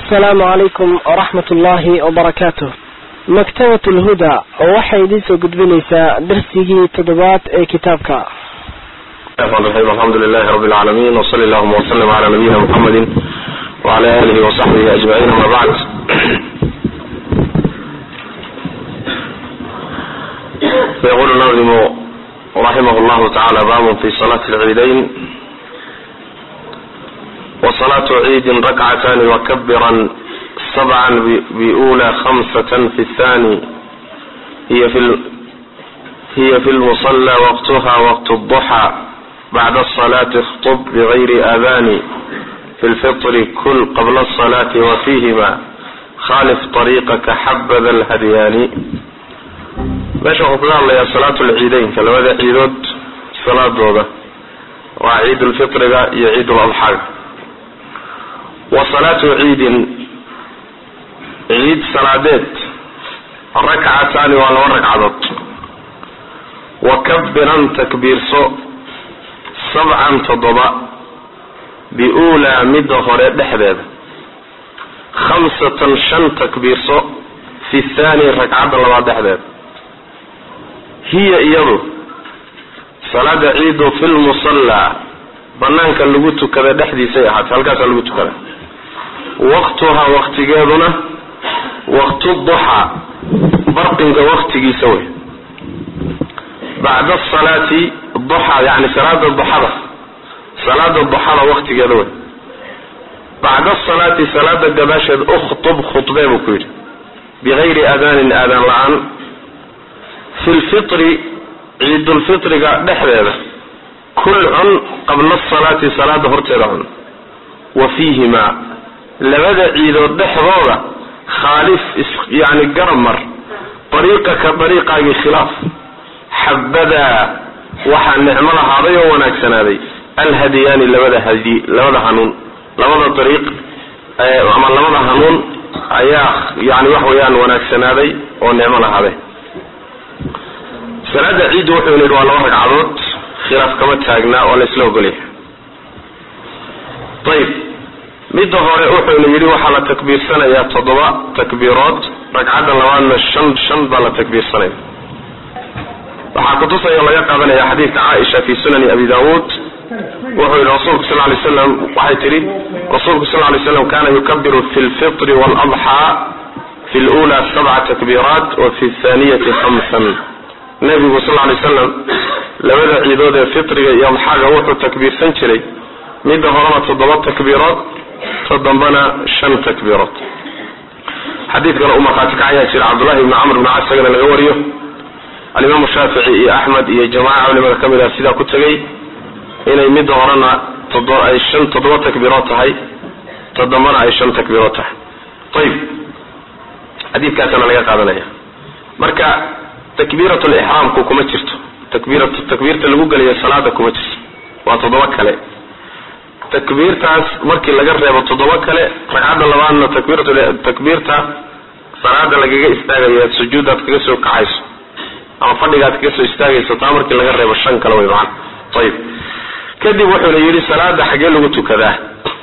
asalaamu calaykum waraxmat ullaahi wabarakaatuh maktabat lhuda waxay idiin soo gudbinaysaa darsigii toddobaad ee kitaabka الرحمن الرحيم الحمد لله رب العالمين وصلى اللهم وسلم على نبينا محمد وعلى آله وصحبه أجمعين أما بعد فيقول الناظم رحمه الله تعالى باب في صلاة العيدين وصلاة عيد ركعتان وكبرا سبعا بأولى خمسة في الثاني هي في ال... هي في المصلى وقتها وقت الضحى بعد الصلاة اخطب بغير آذان في الفطر كل قبل الصلاة وفيهما خالف طريقك حبذا الهديان meesha wuxuu kaga hadlayaa salaatu lciideynka labada ciidood salaadooda waa ciidulfitriga iyo ciiduladxaaga wa salaatu ciidin ciid salaadeed rakcataani waa laba ragcadood wa kabiran takbiirso sabcan toddoba biuulaa midda hore dhexdeeda khamsatan shan takbiirso fi thaani ragcadda labaad dhexdeeda hiya iyadu salaada ciidu fi lmusallaa banaanka lagu tukada dhexdiisay ahaatay halkaasaa lagu tukada waqtuhaa waqtigeeduna waqtu duxaa barqinka waqtigiisa wey bacda asalaati duxa yani salaada duxada salaada duxada waqtigeeda wey bacda asalaati salaada gadaasheed ukhtub khudbee buu ku yidhi bigayri aadaanin aadaan la-aan fi lfitri ciidulfitriga dhexdeeda kul cun qabla asalaati salaada horteeda cun wa fiihimaa labada ciidood dhexdooda khaalif yani garab mar dariiqaka dariiqaagii khilaaf xabadaa waxaa nicmo lahaaday oo wanaagsanaaday alhadiyaani labada hadi labada hanuun labada dariiq ama labada hanuun ayaa yani wax weeyaan wanaagsanaaday oo nicmo lahaaday salaada ciiddu wuxuu yidhi waa laba ragcadood khilaaf kama taagnaa oo la isla ogolyahay ayib midda hore wuxuuna yidhi waxaa la takbiirsanayaa toddoba takbiirood ragcadda labaadna shan shan baa la takbiirsanaya waxaa kutusaya laga qaadanaya xadiidka caaisha fi sunani abi daawuud wuxuu yidhi rasuulku sal lay slam waxay tidhi rasuulku sal lay slam kana yukabiru fi lfitri waaladxaa fi lula sabca takbiiraat wa fi thaniyati hamsan nabigu sal lay slam labada ciidood ee fitriga iyo adxaaga wuxuu takbiirsan jiray midda horena toddoba takbiirood ta dambana shan takbiirood xadiid kale uu markhaati kacayaa jira cabdullahi ibni camr bn cas isagana laga wariyo alimaamu shaafici iyo axmed iyo jamaaca culimada ka mid ah sidaa ku tegay inay midda horena ay shan toddoba takbiirood tahay ta dambana ay shan takbiirood tahay ayib xadiidkaasana laga qaadanaya marka takbiirat lixraamku kuma jirto takbiira takbiirta lagu gelayo salaada kuma jirto waa toddoba kale takbiirtaas markii laga reebo toddoba kale ragcadda labaadna takbiirat takbiirta salaada lagaga istaagayo sujuudaad kaga soo kacayso ama fadhigaad kaga soo istaagayso taa markii laga reebo shan kale way macana ayib kadib wuxuuna yidhi salaada xaggee lagu tukadaa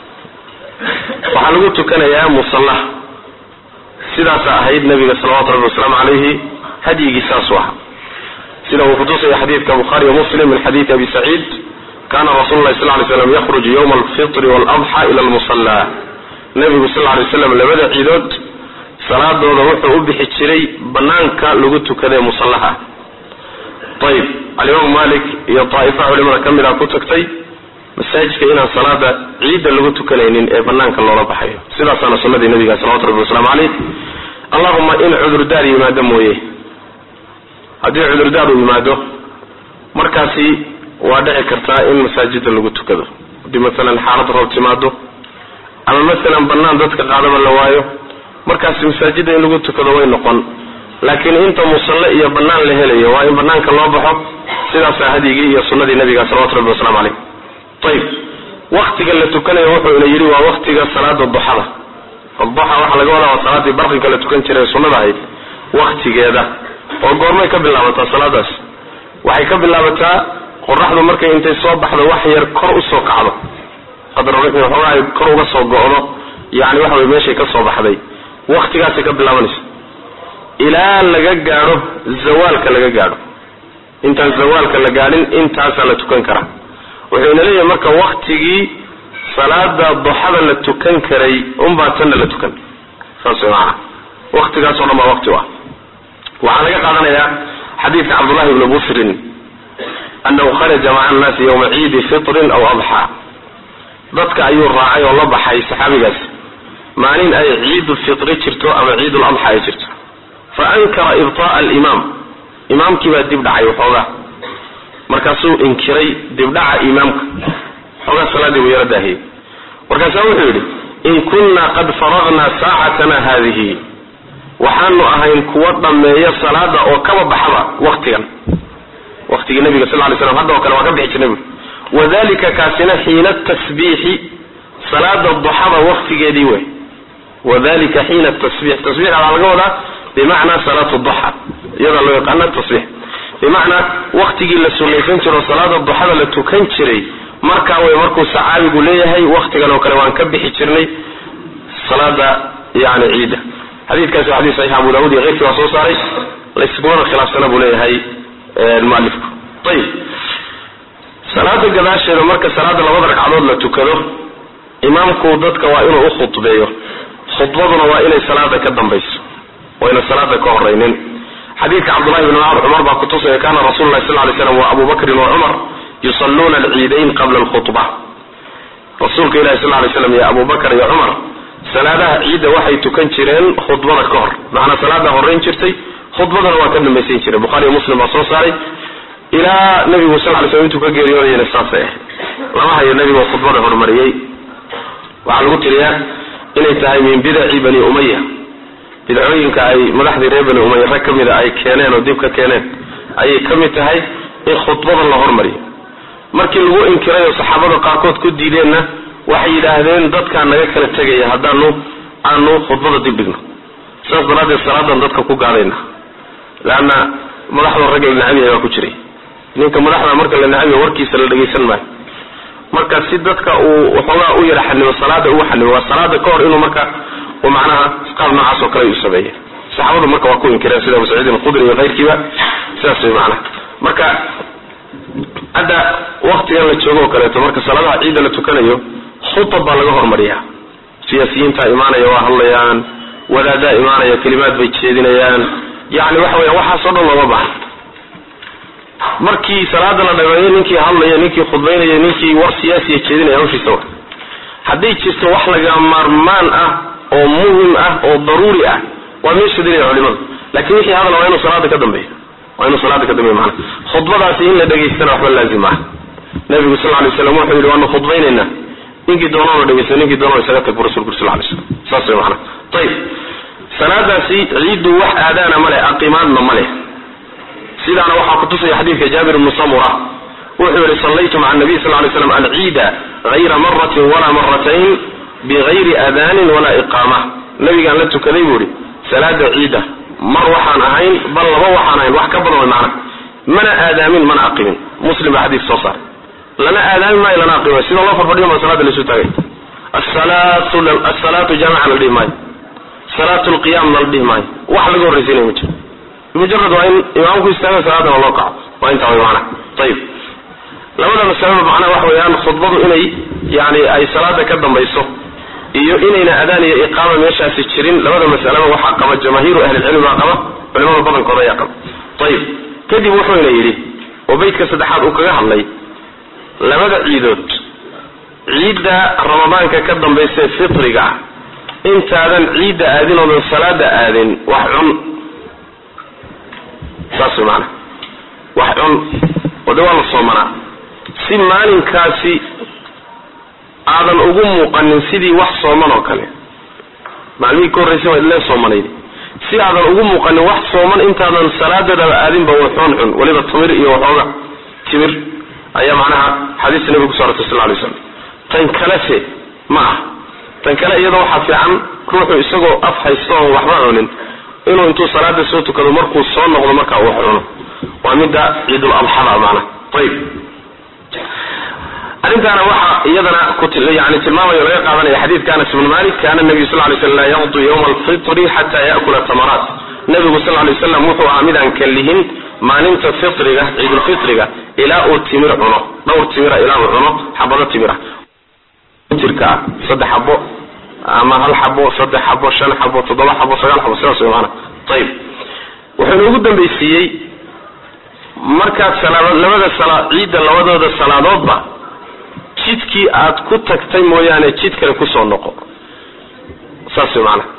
waxaa lagu tukanayaa musallaha sidaasa ahayd nabiga salawatu rabbi wasalaamu calayhi hadyigii saasuu ahaa sida uu kutusaya xadiidka bukhaari wa muslim min xadiidi abi saciid kana rasulu lahi sal lay slam yakhruju yowma alfitri waaladxa ila almusallaa nabigu sal lay slam labada ciidood salaadooda wuxuu u bixi jiray banaanka lagu tukadae musallaha ayib alimaamu malik iyo daa'ifa culimada ka mid a ku tagtay masaajidka inaan salaada ciidda lagu tukanaynin ee banaanka loola baxayo sidaasaana sunadii nabiga salawatu rabbi wasalaamu caleyh allahuma in cudurdaar yimaado mooye haddii cudurdaar uu yimaado markaasi waa dhici kartaa in masaajida lagu tukado haddii masalan xaalad roob timaado ama masalan banaan dadka qaadaba la waayo markaasi masaajida in lagu tukado way noqon laakiin inta musalle iyo banaan la helayo waa in banaanka loo baxo sidaasaa hadyigii iyo sunadii nabiga salawatu rabbi waslamu caleyh ayib waktiga la tukanayo wuxuuna yidhi waa waktiga salaada duxada duxa waxaa laga wadaa waa salaadii barqinka la tukan jiray ee sunnada ahayd waktigeeda oo goormay ka bilaabataa salaadaas waxay ka bilaabataa qoraxdu markay intay soo baxdo wax yar kor usoo kacdo qadar waxoogaa ay kor uga soo go'do yani waxa wey meeshay ka soo baxday waktigaasay ka bilaabanaysa ilaa laga gaadho zawaalka laga gaadho intaan zawaalka la gaadhin intaasaa la tukan karaa wuxuuna leeyahay marka waktigii salaada duxada la tukan karay unbaa tanna la tukan saas way macanaa waktigaasoo dhan baa wakti u ah waxaa laga qaadanayaa xadiidka cabdullahi ibni busrin annahu kharaja maca annaasi yowma ciidi fitrin aw adxaa dadka ayuu raacay oo la baxay saxaabigaas maalin ay ciidu fitri jirto ama ciidul adxa ay jirto fa ankara ibta'a alimaam imaamkii baa dib dhacay waxoogaa markaasuu inkiray dibdhaca imaamka xoogaa salaaddii buu yaro daahiyey markaasaa wuxuu yidhi in kunna qad faraqnaa saacatana haadihi waxaanu ahayn kuwa dhammeeya salaada oo kaba baxaba waktigan waktigii nabiga sal lay slam hadda oo kale waa ka bixi jirnay buui wadalika kaasina xiina tasbiixi salaada duxada waktigeedii wey wadalika xiina tasbiix tasbiix waxaa laga wadaa bimacnaa salaatu duxa iyadaa loo yaqaana tasbiix bimacnaa waktigii la sunaysan jiro salaada duxada la tukan jiray markaa way markuu saxaabigu leeyahay waktigan oo kale waan ka bixi jirnay salaada yani ciidda xadiidkaasi waa xadis saxiix abu daawud iyo keyrkii waa soo saaray layskumana khilaafsana buu leeyahay mualifku ayib salaada gadaasheeda marka salaada labada ragcadood la tukado imaamku dadka waa inuu u khudbeeyo khudbaduna waa inay salaada ka dambayso wayna salaada ka horaynin xadiidka cabdullahi bn cumar baa kutusaya kana rasulu lahi sal lay slam wa abu bakrin wa cumar yusalluuna alciidayn qabla alkhutba rasuulka ilahi sal lay slam iyo abu bakr iyo cumar salaadaha ciidda waxay tukan jireen khudbada ka hor macnaa salaada horeyn jirtay khudbadana waa ka dambaysan jiray bukhari iyo muslim baa soo saaray ilaa nabigu sal lay slam intuu ka geeriyoonayana saasay ahayd lama hayo nebigoo khudbada horumariyey waxaa lagu tiriyaa inay tahay min bidaci bani umaya bidcooyinka ay madaxdii reer bani umaya rag ka mida ay keeneen oo dib ka keeneen ayay ka mid tahay in khudbada la hormariyo markii lagu inkiray oo saxaabada qaarkood ku diideenna waxay yidhaahdeen dadkaa naga kala tegaya haddaanu aanu khudbada dib dhigno sidaas daraaddeed salaadan dadka ku gaadayna leanna madaxda ragga la nacabyahay waa ku jiray ninka madaxda marka la nacabiya warkiisa la dhagaysan maayo marka si dadka uu waxoogaa u yara xanimo salaada ugu xanimo waa salaada ka hor inuu marka uu macnaha qaab noocaas oo kale u sameeyey saxaabadu marka waa ku inkireen sida abu saciidin alkhudri iyo keyrkiiba sidaas way macnaha marka hadda waktigan la joogo oo kaleeto marka salaadaha ciidda la tukanayo khutab baa laga hormariyaa siyaasiyiintaa imaanaya waa hadlayaan wadaadaa imaanaya kelimaad bay jeedinayaan yani waxa weya waxaasoo dhan looma bahan markii salaada la dhameeyo ninkii hadlaya ninkii khudbaynaya ninkii war siyaasiya jeedinaya hawshiisa wa hadday jirto wax laga maarmaan ah oo muhim ah oo daruuri ah waa meesha dilaya culimadu lakin wixii hadal waa inuu salaada ka dambeeyo waa inuu salaada ka dambeeyo maana khudbadaasi in la dhegaystana waxba laazim ah nabigu sal lay slam wuxuu yidhi waanu khudbaynaynaa ninkii doonoona dhegeysta ninkii doonona isaga tag bu rasulku sal lay slam saas way maana ayib salaadaasi ciiddu wax aadaana ma leh aqimaadna ma leh sidaana waxaa kutusaya xadiidka jaabir ibnu samura wuxuu yihi sallaytu maca nabiy sal lay slam alciida hayra maratin walaa maratayn bigayri aadaanin walaa iqaama nabigaan la tukaday buu ihi salaada ciida mar waxaan ahayn bal laba waxaan ahayn wax ka badan way macna mana aadaamin mana aqimin muslim baa xadiis soo saaray lana aadaamin maayo lana aqimi maayo sida loo farfadhiyo baa salaada laisu taagay asalaatu jaamican la dhihi maayo salaatu lqiyaamna la dhihi maayo wax laga horraysiinaya ma jiro mujarad waa in imaamku istaaga salaadana loo kaco waa intaa way macna ayib labada masalaba macnaha waxa weeyaan khudbadu inay yani ay salaada ka dambayso iyo inayna adaan iyo iqaama meeshaasi jirin labada masalaba waxaa qaba jamaahiiru ahlilcilmi baa qaba culimada badankooda ayaa qaba ayib kadib wuxuuna yidhi oo beytka saddexaad uu kaga hadlay labada ciidood ciidda ramadaanka ka dambaysa fitriga ah intaadan ciidda aadin oodan salaada aadin wax cun saas way maanaa wax cun oo de waa la soomanaa si maalinkaasi aadan ugu muuqanin sidii wax sooman oo kale maalmihii ka horraysa waa ileen soomanayd si aadan ugu muuqanin wax sooman intaadan salaadadaba aadinba waxoon cun weliba tamir iyo waxooga timir ayaa macnaha xadiista nabiga kuso arortay sal lay slam tan kalese ma ah tan kale iyada waxaa fiican ruuxu isagoo af haysto oon waxba cunin inuu intuu salaada soo tukado markuu soo noqdo markaa uu wax cuno waa midda ciidul adxada macnaha ayib arrintaana waxaa iyadana yani tilmaamayo laga qaadanaya xadiidka anas ibn malik kana nabiyu sal lay slam laa yaqdu yawma alfitri xata yakula tamaraat nabigu sal lay waslam wuxuu ahaa midaan kalihin maalinta fitriga ciidulfitriga ilaa uu timir cuno dhowr timira ilaa uu cuno xabado timira jirka ah saddex xabo ama hal xabo saddex xabo shan xabo toddoba xabo sagaal xabo sidaas way maana ayib wuxuu inoogu dambaysiiyey markaad salaad labada sala ciidda labadooda salaadoodba jidkii aad ku tagtay mooyaane jid kale kusoo noqo saas way maana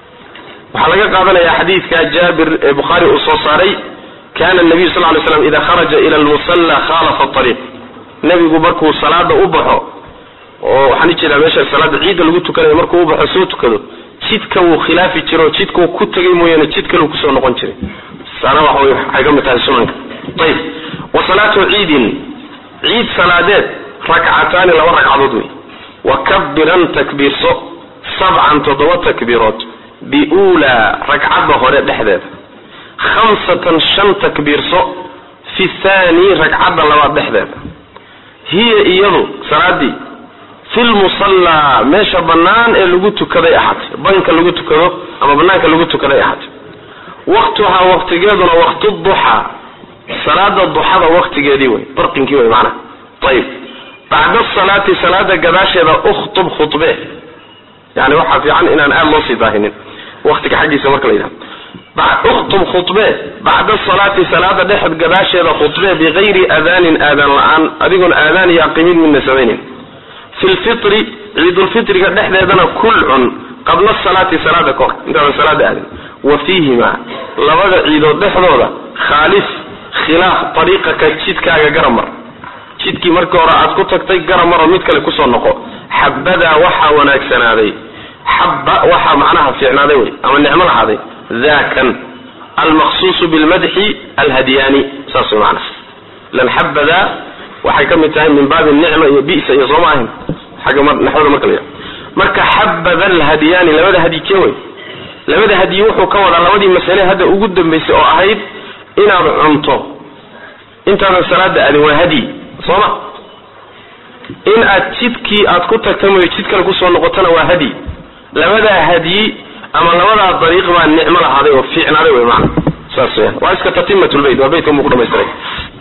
waxaa laga qaadanaya xadiidka jaabir ee bukhaari uu soo saaray kana nabiyu sal lay slam ida kharaja ila lmusalla khalafa ariiq nebigu markuu salaada u baxo oo waxaan ujeedaa meesha salaada ciidda lagu tukanayo markuu u baxo soo tukado jidka wuu khilaafi jiro o jidkau ku tegay mooyaane jid kaleu kusoo noqon jiray saana waxa wey waxay ka mid tahay sunanka ayib wa salaatu ciidin ciid salaadeed rakcataani laba ragcadood wey wa kabiran takbiirso sabcan toddoba takbiirood biulaa ragcadda hore dhexdeeda khamsatan shan takbiirso fi thani ragcadda labaad dhexdeeda hiya iyadu salaadii fi lmusallaa meesha bannaan ee lagu tukaday ahaatay banka lagu tukado ama banaanka lagu tukaday ahaatay waktuhaa waktigeeduna waktu duxaa salaada duxada waktigeedii wey barqinkii wey maanaa ayib bacda salaati salaada gadaasheeda ukhtub khudbe yani waxaa fiican inaan aada loo sii daahinin waktiga xaggiisa marka la yidhahdo ukhtub khudbe bacda salaati salaada dhexed gadaasheeda khudbe bigayri aadaanin aadaan la-aan adigoon aadaan iyo aqimid midna samaynin fi lfitri ciidulfitriga dhexdeedana kul cun qabla salaati salaada kahor intaadan salaada aadin wa fiihima labada ciidood dhexdooda khaalif khilaaf ariiqaka jidkaaga garamar jidkii markii hore aad ku tagtay garamaro mid kale kusoo noqo xabadaa waxaa wanaagsanaaday xaba waxaa macnaha fiicnaaday wey ama nicmo lahaaday dakan almaqsuusu bilmadxi alhadyaani saas way macnaha ilan xabadaa waxay ka mid tahay min baabi nicma iyo bisa iyo sooma ahin xagga naxwada marka la yidhaha marka xabada alhadyaani labada hadyi kee wey labada hadyi wuxuu ka wadaa labadii masale hadda ugu dambaysay oo ahayd inaad cunto intaadan salaada aadin waa hadyi sooma in aad jidkii aad ku tagta mooyo jid kale kusoo noqotona waa hadyi labadaa hadyi ama labadaa dariiq baa nicmo lahaaday oo fiicnaaday wey maana saas weyaan waa iska tatimatulbayt waa baytka muu ku dhamaystiray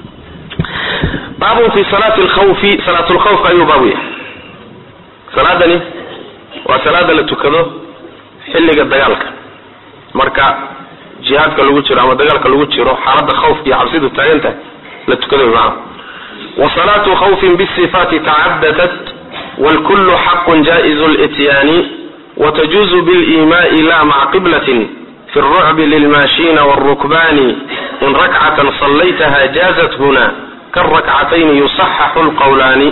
baabun fi salaati lkhawfi salaatulkhawfka ayuu baabu yahay salaadani waa salaada la tukado xilliga dagaalka marka jihaadka lagu jiro ama dagaalka lagu jiro xaalada khawfka iyo cabsidu taagan tahay la tukado maana wa salaatu khawfin bisifaati tacadadat wlkulu xaqun jaizu lityaani wtajuuzu bilimaai la maca qiblatin fi lrucbi lilmaashina wاlrukbani in rakcatan sallaytaha jaazat huna karakcatayni yusaxaxu lqawlaani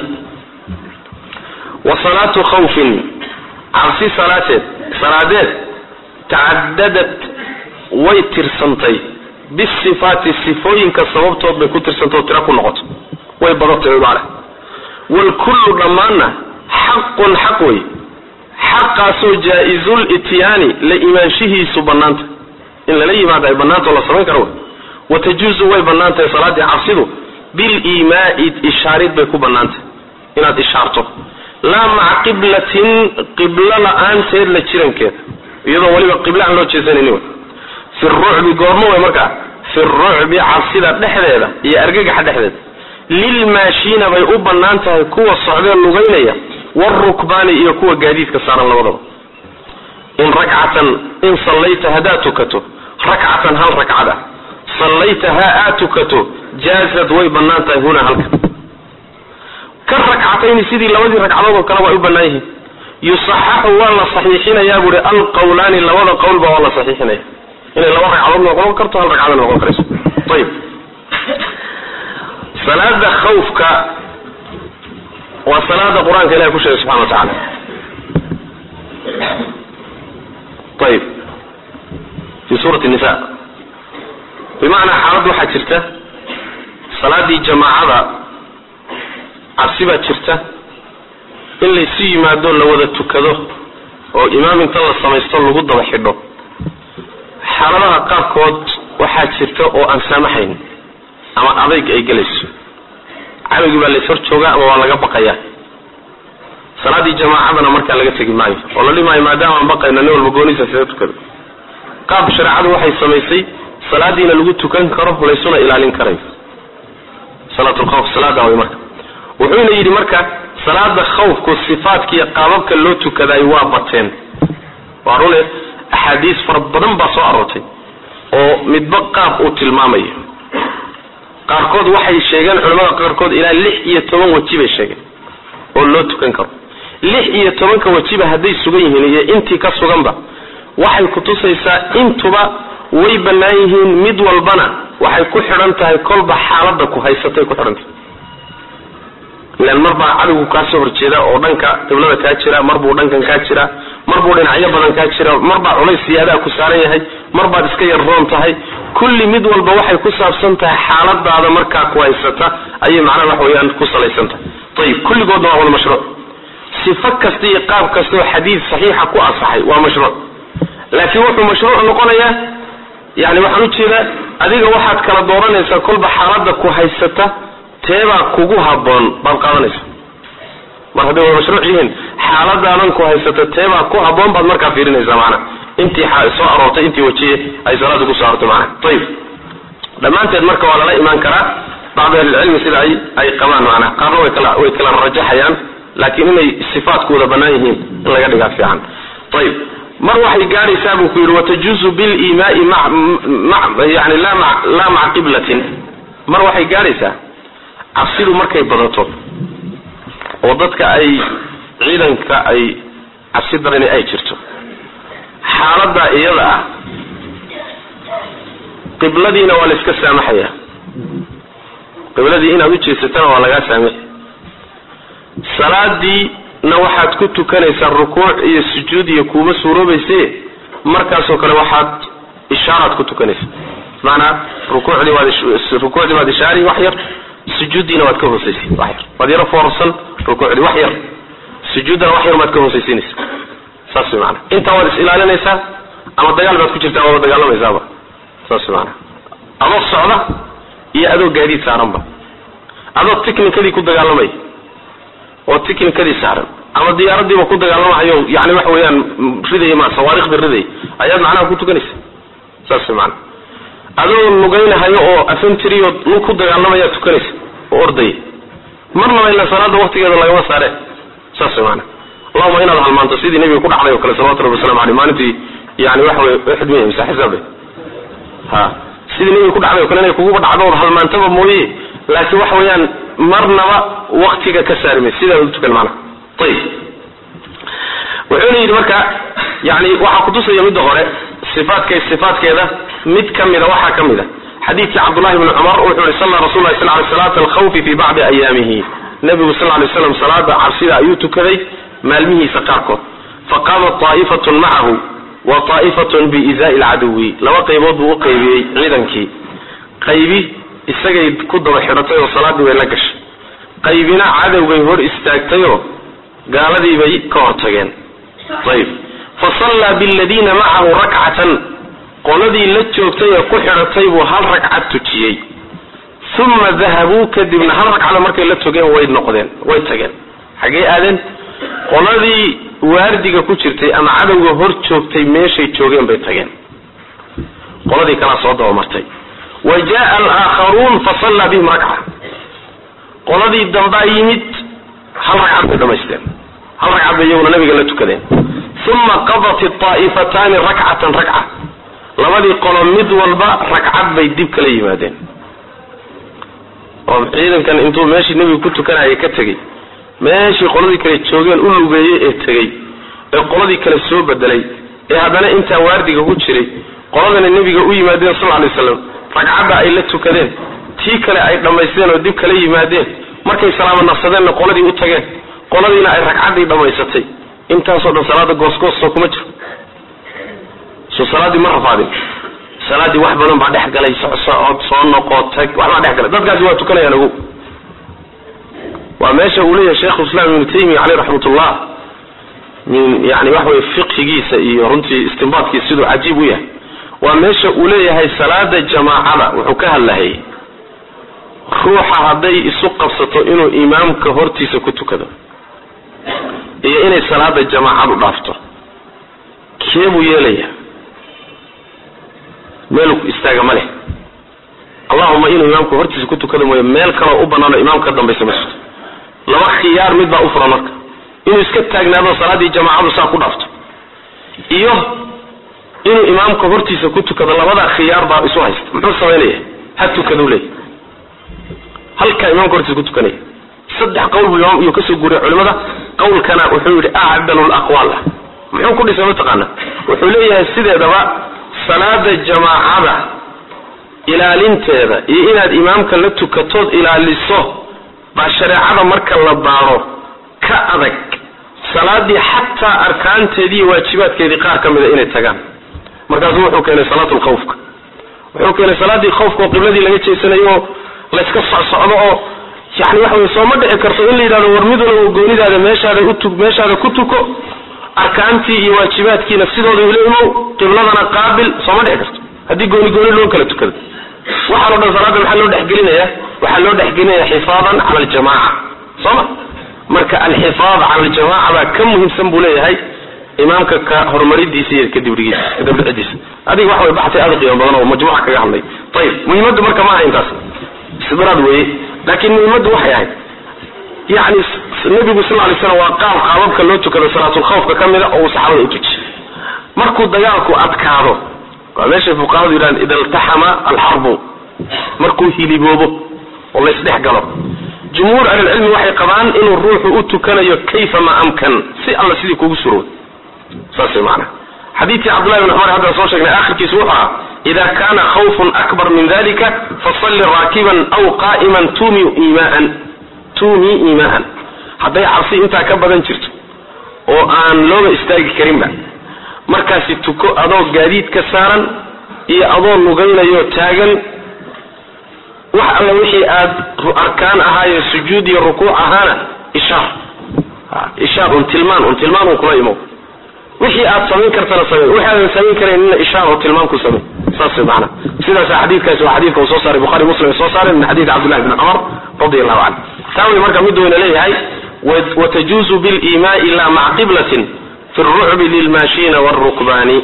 wa salaatu khawfin cabsi salaateed salaadeed tacadadat way tirsantay bisifaati sifooyinka sababtood bay ku tirsantay oo tira ku noqoto way badatay maale wlkullu dhammaanna xaqun xaq wey xaqaasoo jaa-izul ityaani la imaanshihiisu bannaanta in lala yimaado ay bannaanta oo la samayn karo wey watajuuzu way bannaan tahay salaaddii cabsidu biliimaai ishaarid bay ku bannaantahay inaad ishaarto laa maca qiblatin qiblo la-aanteed la jirankeeda iyadoo weliba qibla aan loo jeesanayni wey fi rucbi goormo wey markaa fi rucbi cabsida dhexdeeda iyo argagaxa dhexdeeda lilmaashiina bay u bannaan tahay kuwa socdee lugaynaya wrukbaani iyo kuwa gaadiidka saaran labadaba in rakcatan in sallayta haddaad tukato rakcatan hal ragcad ah sallaytahaa aad tukato jaazad way bannaan tahay huna halka ka rakcatayni sidii labadii ragcadood oo kale way u bannaan yihiin yusaxaxu waa la saxiixinayaa buuhi alqawlaani labada qowlba waa la saxiixinaya inay laba ragcadood noqon karto hal ragcadna noqon karayso ayib salaada khawfka waa salaada qur-aanka ilahi ku sheegay subxana wa tacaala ayib fi suurati nisa bimacnaa xaalad waxaa jirta salaadii jamaacada cabsi baa jirta in laysu yimaado la wada tukado oo imaam inta la samaysto lagu daba xidho xaaladaha qaarkood waxaa jirta oo aan saamaxayn ama adayg ay gelayso cadowgii baa lays hor joogaa ama waa laga baqayaa salaadii jamaacadana markaa laga tegi maayo oo la dhimaayo maadaama aan baqayno nin walba gooniisa sida tukada qaab shareecadu waxay samaysay salaadiina lagu tukan karo laysuna ilaalin karayo salaatulkhawf salaada way marka wuxuuna yidhi marka salaada khawfku sifaadkiiyo qaababka loo tukadayo waa bateen waa rune axaadiis fara badan baa soo aroortay oo midba qaab uu tilmaamayo qaarkood waxay sheegeen culamada qaarkood ilaa lix iyo toban weji bay sheegeen oo loo tukan karo lix iyo tobanka wejiba hadday sugan yihiin iyo intii ka suganba waxay kutusaysaa intuba way bannaan yihiin mid walbana waxay ku xidhan tahay kolba xaaladda ku haysatay ku xidhan tahay ilan marbaa cadowgu kaasoo horjeeda oo dhanka qiblada kaa jira marbuu dhankan kaa jira marbuu dhinacyo badan kaa jira marbaa culays siyaadaa ku saaran yahay marbaad iska yar roon tahay kulli mid walba waxay ku saabsan tahay xaaladaada markaa ku haysata ayay macnaha wax weeyaan ku salaysan tahay ayib kulligoodna waa wada mashruuc sifo kasta iyo qaab kasta oo xadiid saxiixa ku asaxay waa mashruuc laakiin wuxuu mashruuc noqonayaa yani waxaan ujeedaa adiga waxaad kala dooranaysaa kolba xaaladda ku haysata teebaa kugu haboon baad qaadanaysa mar hadday wada mashruuc yihiin xaaladaadan ku haysata teebaa ku haboon baad markaa fiirinaysaa macana intii soo aroortay intii wajiye ay salaada kusoo aroortay macana ayib dhammaanteed marka waa lala imaan karaa bacdu ahlilcilmi sida ay ay qabaan macnaha qaarna way kala way kala rajaxayaan laakiin inay sifaadkooda bannaan yihiin in laga dhigaa fiican ayib mar waxay gaadhaysaa buu ku yidhi watajuuzu bilimaai yani laa maca qiblatin mar waxay gaadhaysaa cabsidu markay badato oo dadka ay ciidanka ay cabsi darani ay jirto xaaladda iyada ah qibladiina waa la iska saamaxaya qibladii inaad u jeesatana waa lagaa saamixi salaadiina waxaad ku tukanaysaa rukuuc iyo sujuud iyo kuuma suuroobayse markaasoo kale waxaad ishaaraad ku tukanaysaa maanaa rukuucdii waad rukuucdii waad ishaari wax yar sujuuddiina waad ka hoosaysi wax yar waad yaro foorsan rukuucdii wax yar sujuuddana wax yar baad ka hoosaysiinaysa saas way maanaa intaa waad is ilaalinaysaa ama dagaal baad ku jirtaa waaba dagaalamaysaaba saas way maanaa adoo socda iyo adoo gaadiid saaranba adoo tiknikadii ku dagaalamaya oo tiknikadii saaran ama diyaaradiiba ku dagaalamahayo yani waxa weeyaan ridaya ma sawaarikhda ridaya ayaad macnaha ku tukanaysa saas way maanaa adoo lugaynahayo oo afentrio lug ku dagaalamayaa tukanaysa oo ordaya marnaba ila salaada waktigeeda lagama saare saas way maanaa allahuma inaad halmaanto sidii nabiga ku dhacday oo kale salawatu rabbi waslamu aleyh maalintii yani waxa wey uxud miya mise xisaabe ha sidii nabiga ku dhacday o kale inay kuguba dhacdo ood halmaantaba mooye laakiin waxa weeyaan marnaba waktiga ka saarime sidaa u tukan maanaa ayib wuxuuna yidhi marka yani waxaa kutusaya midda hore sifaadka sifaadkeeda mid ka mida waxaa ka mid a xadiidkii cabdullahi bni cumar wuxuu yihi salla rasul lahi sal ly salaata alkhawfi fi bacdi ayaamihi nabigu sal lay slam salaada cabsida ayuu tukaday maalmihiisa qaarkood faqaama طaa'ifatun macahu wa طaa'ifatun biizaai lcaduwi laba qaybood buu u qaybiyey ciidankii qaybi isagay ku daba xidhatay oo salaadii bay la gashay qaybina cadowgay hor istaagtayoo gaaladii bay ka hortageen ayb fasallaa biladiina macahu rakcatan qoladii la joogtay ee ku xidhatay buu hal ragcad tujiyey uma dahabuu kadibna hal ragcada markay la togeen way noqdeen way tageen xaggee aadeen qoladii waardiga ku jirtay ama cadowga hor joogtay meeshay joogeen bay tageen qoladii kalaa soo dabamartay wa jaa alaakharuun fasallaa bihim rakca qoladii dambaa yimid hal ragcad bay dhamaysteen hal ragcad bay iyaguna nabiga la tukadeen uma qadat aa'ifataani rakcatan rakca labadii qolo mid walba ragcad bay dib kala yimaadeen oo ciidankan intuu meeshii nebiga ku tukanayay ka tegey meeshii qoladii kale joogeen u lugeeyey ee tegey ee qoladii kale soo bedelay ee haddana intaa waardiga ku jiray qoladana nebiga u yimaadeen sal lay slam ragcadda ay la tukadeen tii kale ay dhammaysteen oo dib kala yimaadeen markay salaamo nafsadeenna qoladii u tageen qoladiina ay ragcaddii dhammaysatay intaasoo dhan salaada goosgoosoo kuma jiro soo salaaddii ma rafaadin salaaddii wax badan baa dhex galay socod soo noqo tag waxbaa dhex galay dadkaasi waa tukanayaan ogow waa meesha uu leeyahay sheikhu islam ibnu taymiya caleyh raxmatullah min yani waxa weye fiqhigiisa iyo runtii istinbaadkiisa siduu cajiib u yahay waa meesha uu leeyahay salaada jamaacada wuxuu ka hadlahayay ruuxa hadday isu qabsato inuu imaamka hortiisa ku tukado iyo inay salaada jamaacadu dhaafto kee buu yeelaya meelu istaaga ma leh allahuma inuu imaamka hortiisa ku tukado mooye meel kaloo u banaano imaamka ka dambaysa ma jirto laba khiyaar mid baa u furan marka inuu iska taagnaado salaaddii jamaacadu saa ku dhaafto iyo inuu imaamka hortiisa ku tukado labadaa khiyaar baa isu haysta muxuu samaynaya ha tukaduu leeyahy halkaa imaamka hortiisa ku tukanaya saddex qowl buu imaam iyuu kasoo guuriyay culimada qowlkana wuxuu yidhi acdalu laqwaal ah muxuu ku dhisay mataqaana wuxuu leeyahay sideedaba salaada jamaacada ilaalinteeda iyo inaad imaamka la tukatood ilaaliso baa shareecada marka la baaro ka adag salaadii xataa arkaanteedii iyo waajibaadkeedii qaar ka mida inay tagaan markaasu wuxuu keenay salaatu lkhawfka wuxuu keenay salaadii khawfka oo qibladii laga jeesanayo oo layska socsocdo oo yani waxa wey sooma dhici karto in la yidhahdo war mid walba goonidaada meeshaada utu meeshaada ku tuko arkaantii iyo waajibaadkiina sidooda ula imow qibladana qaabil sooma dhici karto haddii gooni gooni loo kala tukado waxaan o dhan salaada maxaa loo dhexgelinaya waxaa loo dhexgelinaya xifaadan cala aljamaca sooma marka alxifaad cala aljamaca baa ka muhiimsan buu leeyahay imaamka ka horumaridiisa iyo kadibdhigiisa kadibdhicidiisa adiga waxa way baxtay aada u qiimo badan oo majmuuca kaga hadlay ayib muhiimaddu marka ma aha intaas istidraad weeye laakiin muhiimaddu waxay ahayd yani nabigu sal lay slam waa qaab qaababka loo tukado salaatulkhawfka ka mida oo uu saxaabada u tujiy markuu dagaalku adkaado waa meeshay fuqahadu yidhahan ida iltaxama alxarbu markuu hiliboobo oo laysdhex galo jumhuur ahlilcilmi waxay qabaan inuu ruuxu u tukanayo kayfama amkan si alla sidii kugu surooy saas maana xadiidkii cabdullahi bn cumar haddaan soo sheegnay akhirkiisu wuxuu ahaa ida kana khawfun akbar min dalika fasalli raakiban aw qa'iman tumi imaan tumi imaan hadday cabsi intaa ka badan jirto oo aan looba istaagi karinba markaasi tuko adoo gaadiid ka saaran iyo adoo lugaynayo taagan wax alla wixii aad arkaan ahaayo sujuud iyo rukuuc ahaana ishaar ishaar un tilmaan un tilmaan un kula imow wixii aad samayn kartana samey wixii aadan samayn karaynina ishaar oo tilmaan ku samey saas maana sidaasa xadiidkaasi waa xadiidka uu soo saaray bukhari muslim ay soo saareen min xadiid cabdillahi bni cumar radi allahu canhu taa wey marka mid weyna leeyahay watajuuzu bilimaai la maca qiblatin fi rucbi lilmaashiina wrukbaani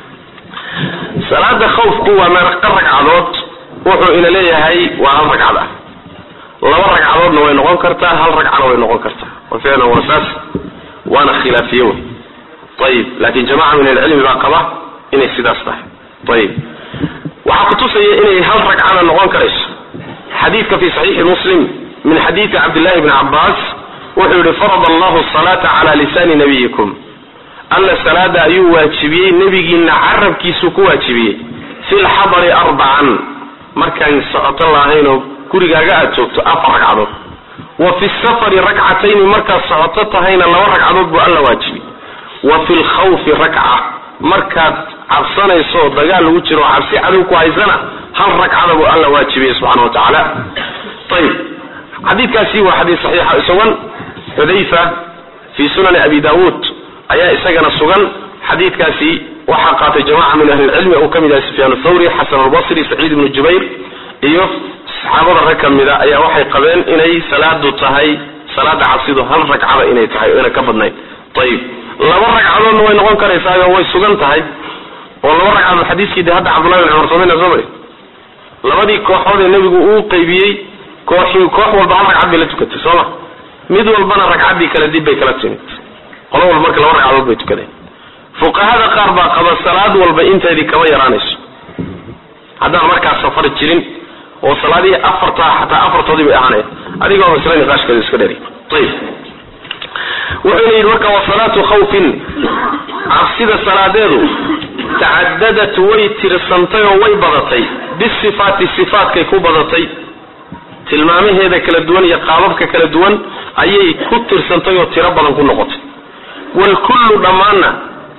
salaada khawfku waa meeqa ragcadood wuxuu ina leeyahay waa hal ragcad ah laba ragcadoodna way noqon kartaa hal ragcana way noqon kartaa wa ficlan waa saas waana khilaafiye wey ayib laakin jamaca min alcilmi baa qaba inay sidaas tahay ayib waxaa kutusaya inay hal ragcada noqon karayso xadiidka fi saxiixi muslim min xadiidi cabdillahi bni cabaas wuxuu yihi farad allahu salaata cala lisaani nabiyikum alla salaada ayuu waajibiyey nebigiina carabkiisuu ku waajibiyey fi lxadari arbacan markaan socoto lahaynoo gurigaaga aad joogto afar ragcadood wa fi safari rakcatayni markaad socoto tahayna laba ragcadood buu alla waajibiyey wa fi lkhawfi rakca markaad cabsanayso oo dagaal lagu jiro oo cabsi cadow ku haysana hal ragcada buu alla waajibiyey subxana wa tacaala ayib xadiidkaasi waa xadiis saxiixa isagan xudayfa fi sunani abi daawuud ayaa isagana sugan xadiidkaasi waxaa qaatay jamaca min ahli lcilmi uu ka mid yahay sufyaan thawri xasan albasri saciid ibnu jubayr iyo saxaabada rag ka mida ayaa waxay qabeen inay salaadu tahay salaada cabsidu hal ragcada inay tahay o ina ka badnayn ayib laba ragcadoodna way noqon karaysaa way sugan tahay oo laba ragcadood xadiiskii de hadda cabdullahi bin cumar soomana soo mari labadii kooxood ee nebigu uu qaybiyey kooxii koox walba hal ragcad bay la tukatay sooma mid walbana ragcaddii kale dib bay kala timid qolo walba marka laba ragcadood bay tukadeen fuqahada qaar baa qaba salaad walba inteedii kama yaraanayso haddaan markaas safar jirin oo salaadihii afartaa xataa afartoodii bay ahaanaya adigoo masle niqaashkeedu iska dheeri ayib wuxuuna yidhi marka wa salaatu khawfin cabsida salaadeedu tacadadat way tirsantay oo way badatay bisifaati sifaatkay ku badatay tilmaamaheeda kala duwan iyo qaababka kala duwan ayay ku tirsantay oo tiro badan ku noqotay waalkullu dhammaanna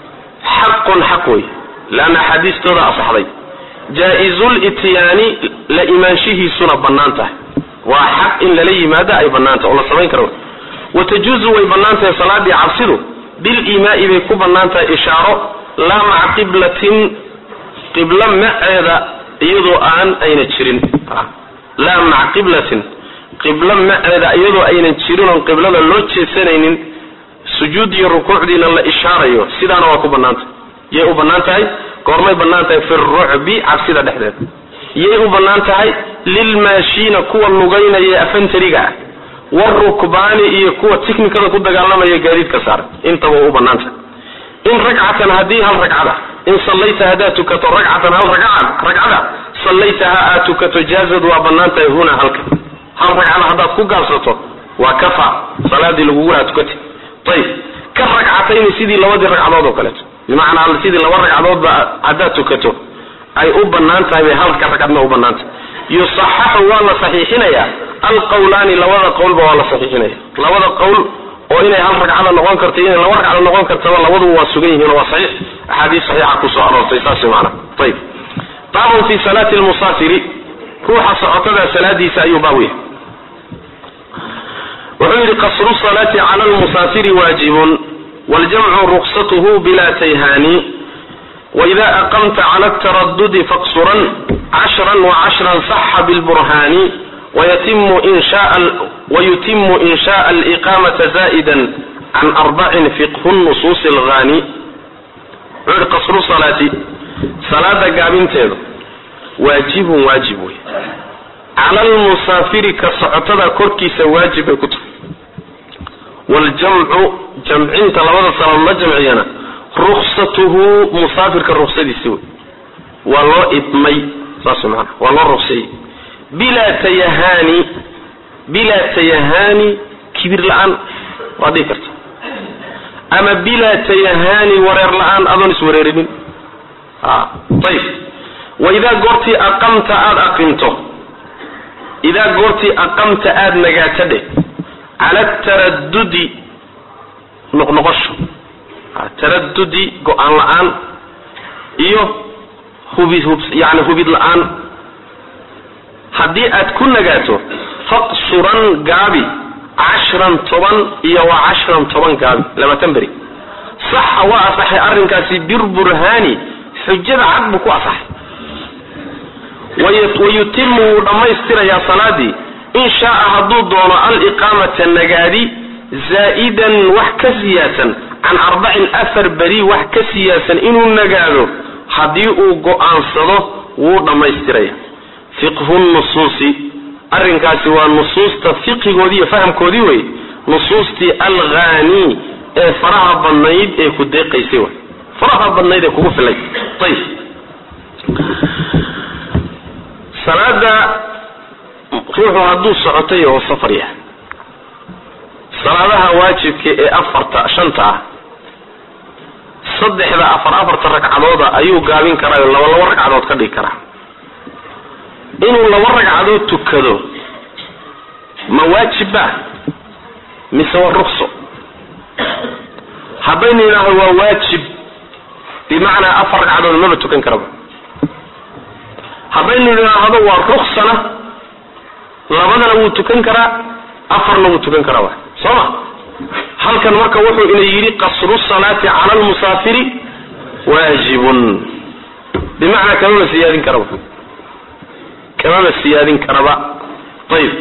xaqun xaq wey leanna axaadiistooda asaxday jaa-izul ityaani la imaanshihiisuna bannaan tahay waa xaq in lala yimaado ay bannaan tahay oo la samayn karo watajuuzu way bannaan tahay salaadii cabsidu bilimaai bay ku bannaan tahay ishaaro laa maca qiblatin qiblo maceeda iyadoo aan ayna jirin laa maca qiblatin qiblo maceeda iyadoo aynan jirin oon qiblada loo jeesanaynin sujuud iyo rukuucdiina la ishaarayo sidaana waa ku banaantah yay u bannaan tahay goormay bannaan tahay fi rucbi cabsida dhexdeeda yay u bannaan tahay lilmaashiina kuwa lugaynaya ee afantariga ah warukbaani iyo kuwa tiknikada ku dagaalamaya gaadiidka saaran intaba waa u bannaan tahay in ragcatan haddii hal ragcada in sallayta haddaad tukato ragcatan hal ragcad ragcada sallaytaha aad tukato jaazad waa bannaan tahay huna halka hal ragcada haddaad ku gaabsato waa kafa salaadii lagugu lahaa tukati ayib ka ragcatayni sidii labadii ragcadood oo kaleeto bimacnaa sidii laba ragcadoodba haddaad tukato ay u bannaan tahay bay halka ragcadna u bannaan tahay yusaxaxu waa la saxiixinayaa alqawlaani labada qowlba waa la saxiixinaya labada qowl oo inay hal ragcada noqon karta inay laba ragcada noqon kartaba labaduba waa sugan yihiin oo waa saxiix axaadiis saxiixa kusoo aroortay saas maana ayib baabun fi salaati lmusaafiri ruuxa socotada salaadiisa ayuu baab yahay wuxuu yidhi qasru salaati cala lmusaafiri waajibun waljamcu ruksatuhu bila tayhaani waida aqamta cala taradudi faqsuran cashran wacashran saxa bilburhaani wayutimu in shaء aliqamata zaa'ida can arbacin fiqhu nusuusi alghani wuxuu yihi qasru salaati salaada gaabinteedu waajibun waajib wey cala lmusaafiri ka socotada korkiisa waajib bay ku tahay waljamcu jamcinta labada salaad la jamciyana ruksatuhu musaafirka ruksadiisi wey waa loo idmay saas maana waa loo rukseeyey bilaa tayahaani bilaa tayahaani kibir la-aan waad dhihi karta ama bilaa tayahaani wareer la-aan adoon iswareerinin ayib wa idaa goortii aqamta aada aqimto idaa goortii aqamta aada nagaato dheh cala taradudi noqnoqosho taradudi go-aan la-aan iyo hubi hub yani hubid la-aan haddii aad ku nagaato faqsuran gaabi cashran toban iyo wa cashran toban gaabi labaatan beri saxa waa asaxay arrinkaasi birburhaani xujada cad buu ku asaxay wayutimu wuu dhammaystirayaa salaadii in shaaa hadduu doono aliqaamata nagaadi zaa'idan wax ka siyaadsan can arbacin afar beri wax ka siyaadsan inuu nagaado haddii uu go-aansado wuu dhammaystiraya fiqhu nusuusi arrinkaasi waa nusuusta fiqigoodii iyo fahamkoodii wey nusuustii alghani ee faraha badnayd ee ku deeqaysay way faraha badnayd ee kugu filay ayib salaada ruuxu hadduu socotay oo safar yahay salaadaha waajibka ee afarta shanta ah saddexda afar afarta ragcadooda ayuu gaabin karaa oo laba laba ragcadood ka dhigi karaa inuu laba ragcadood tukado ma waajibba mise waa rukso haddaynu yidhaahdo waa waajib bimacnaa afar ragcadood maba tukan karaba haddaynu yidhaahdo waa ruksana labadana wuu tukan karaa afarna wuu tukan karaa wa soo ma halkan marka wuxuu ina yidhi qasru salaati cala almusaafiri waajibun bimacnaa kamaba siyaadin karaba kamaba siyaadin karaba ayib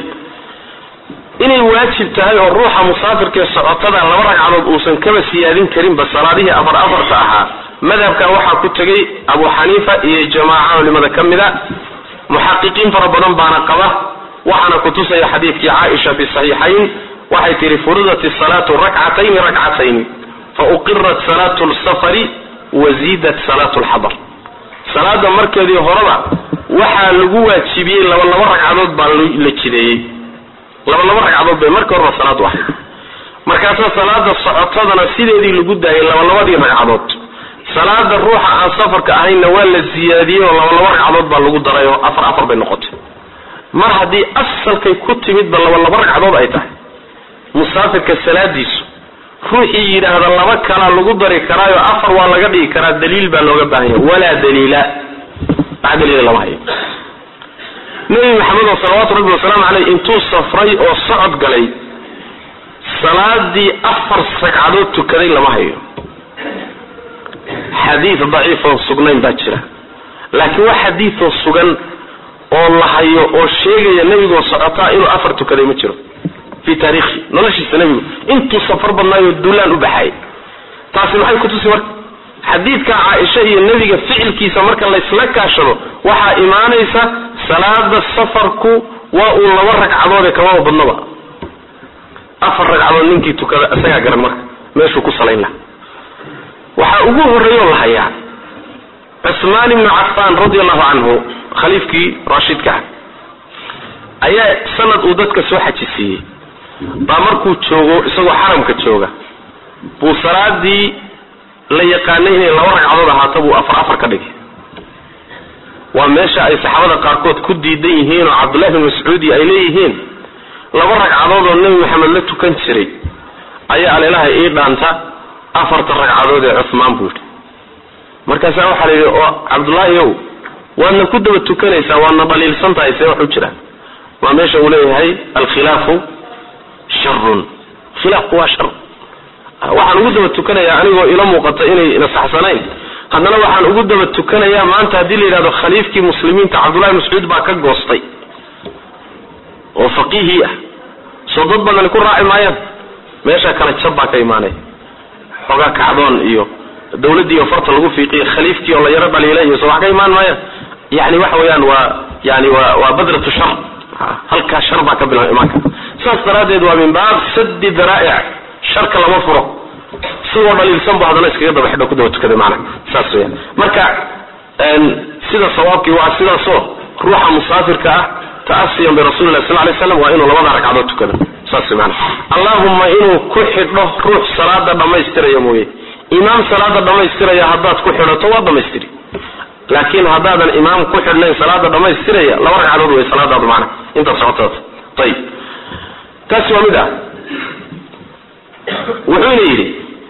inay waajib tahay oo ruuxa musaafirkaee socotada laba ragcadood uusan kaba siyaadin karinba salaadihii afar afarta ahaa madhabka waxaa ku tegay abu xaniifa iyo jamaaca culimada ka mida muxaqiqiin fara badan baana qaba waxaana kutusaya xadiidkii caaisha fi saxiixayn waxay tihi furidat salaatu rakcatayni rakcatayni fa uqirat salaatu lsafari waziidat salaatu lxadar salaada markeedii horeba waxaa lagu waajibiyey laba laba ragcadood baa la jideeyey laba laba ragcadood bay markii horeba salaadu ahayd markaasaa salaada socotadana sideedii lagu daayay laba labadii ragcadood salaada ruuxa aan safarka ahaynna waa la siyaadiyey oo laba laba ragcadood baa lagu daray oo afar afar bay noqotay mar haddii asalkay ku timidba laba laba ragcadood ay tahay musaafirka salaadiisu ruuxii yidhaahda laba kalaa lagu dari karaayo afar waa laga dhigi karaa daliil baa looga baahan yahay walaa daliila wax daliila lama hayo nebi maxamed oo salawaatu rabbi wasalaamu caleyh intuu safray oo socod galay salaadii afar ragcadood tukaday lama hayo xadiid daciifoon sugnayn baa jira laakiin wax xadiidoo sugan oo la hayo oo sheegaya nebigoo socotaa inuu afar tukaday ma jiro fii taariikhi noloshiisa nebigu intuu safar badnaayo duulaan u baxayay taasi maxay kutusi marka xadiidka caaisha iyo nebiga ficilkiisa marka laysla kaashado waxaa imaanaysa salaada safarku waa uu laba ragcadoode kamaba badnaba afar ragcadood ninkii tukada isagaa garan marka meeshuu ku salayn laha waxaa ugu horreeyoo la hayaa cusmaan ibnu cafaan radi allahu canhu khaliifkii raashidka ah ayaa sanad uu dadka soo xajisiiyey baa markuu joogo isagoo xaramka jooga buu salaadii la yaqaanay inay laba ragcadood ahaato buu afar afar ka dhigay waa meesha ay saxaabada qaarkood ku diidan yihiin oo cabdullahi bin mascuudi ay leeyihiin laba ragcadood oo nebi maxamed la tukan jiray ayaa aleelaha ii dhaanta afarta ragcadood ee cuhmaan buu yidhi markaasaa waxaa la yidhi oo cabdullaahi ow waadna ku daba tukanaysaa waadna dhaliilsan tahay see wax u jiraan waa meesha uu leeyahay alkhilaafu sharun khilaafku waa shar waxaan ugu daba tukanayaa anigoo ila muuqata inay nasaxsanayn haddana waxaan ugu daba tukanayaa maanta haddii la yidhahdo khaliifkii muslimiinta cabdullahi mascuud baa ka goostay oo faqiihii ah soo dad badani ku raaci maayaan meesha kale jab baa ka imaanaya xoogaa kacdoon iyo dawladdii oo farta lagu fiiqiyo khaliifkii oo la yaro dhaliila iyo soo wax ka imaan maayaan yani waxa weeyaan waa yani waa waa badratu shar halkaa shar baa ka bila imaan kara saas daraaddeed waa min baab sadi daraa'ic sharka lama furo sidoo dhaliilsan bu haddana iskaga daba xidho ku daba tukaday maana saas weyaan marka sida sawaabkii waa sidaasoo ruuxa musaafirka ah ta'asiyan birasuli lah sal lay slam waa inuu labada ragcadood tukado saas maana allahumma inuu ku xidho ruux salaada dhammaystiraya mooye imaam salaada dhammaystiraya haddaad ku xidhato waa dhammaystiri laakiin haddaadan imaam ku xidhnayn salaada dhammaystiraya laba ragcadood way salaadaadu macna intaad socotaad ayib taasi waa mid ah wuxuuna yidhi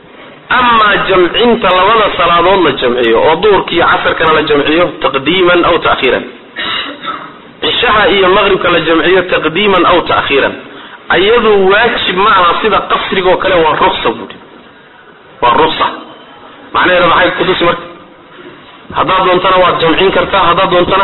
amaa jamcinta labada salaadood la jamciyo oo duhurka iyo casarkana la jamciyo taqdiiman aw ta'khiiran cishaha iyo maqribka la jamciyo taqdiiman aw ta'khiiran ayadu waajib ma aha sida qasrigaoo kale waa ruksa buui waa ruksa macnaheeda maxay kutusi marka haddaad doontana waad jamcin kartaa haddaad doontana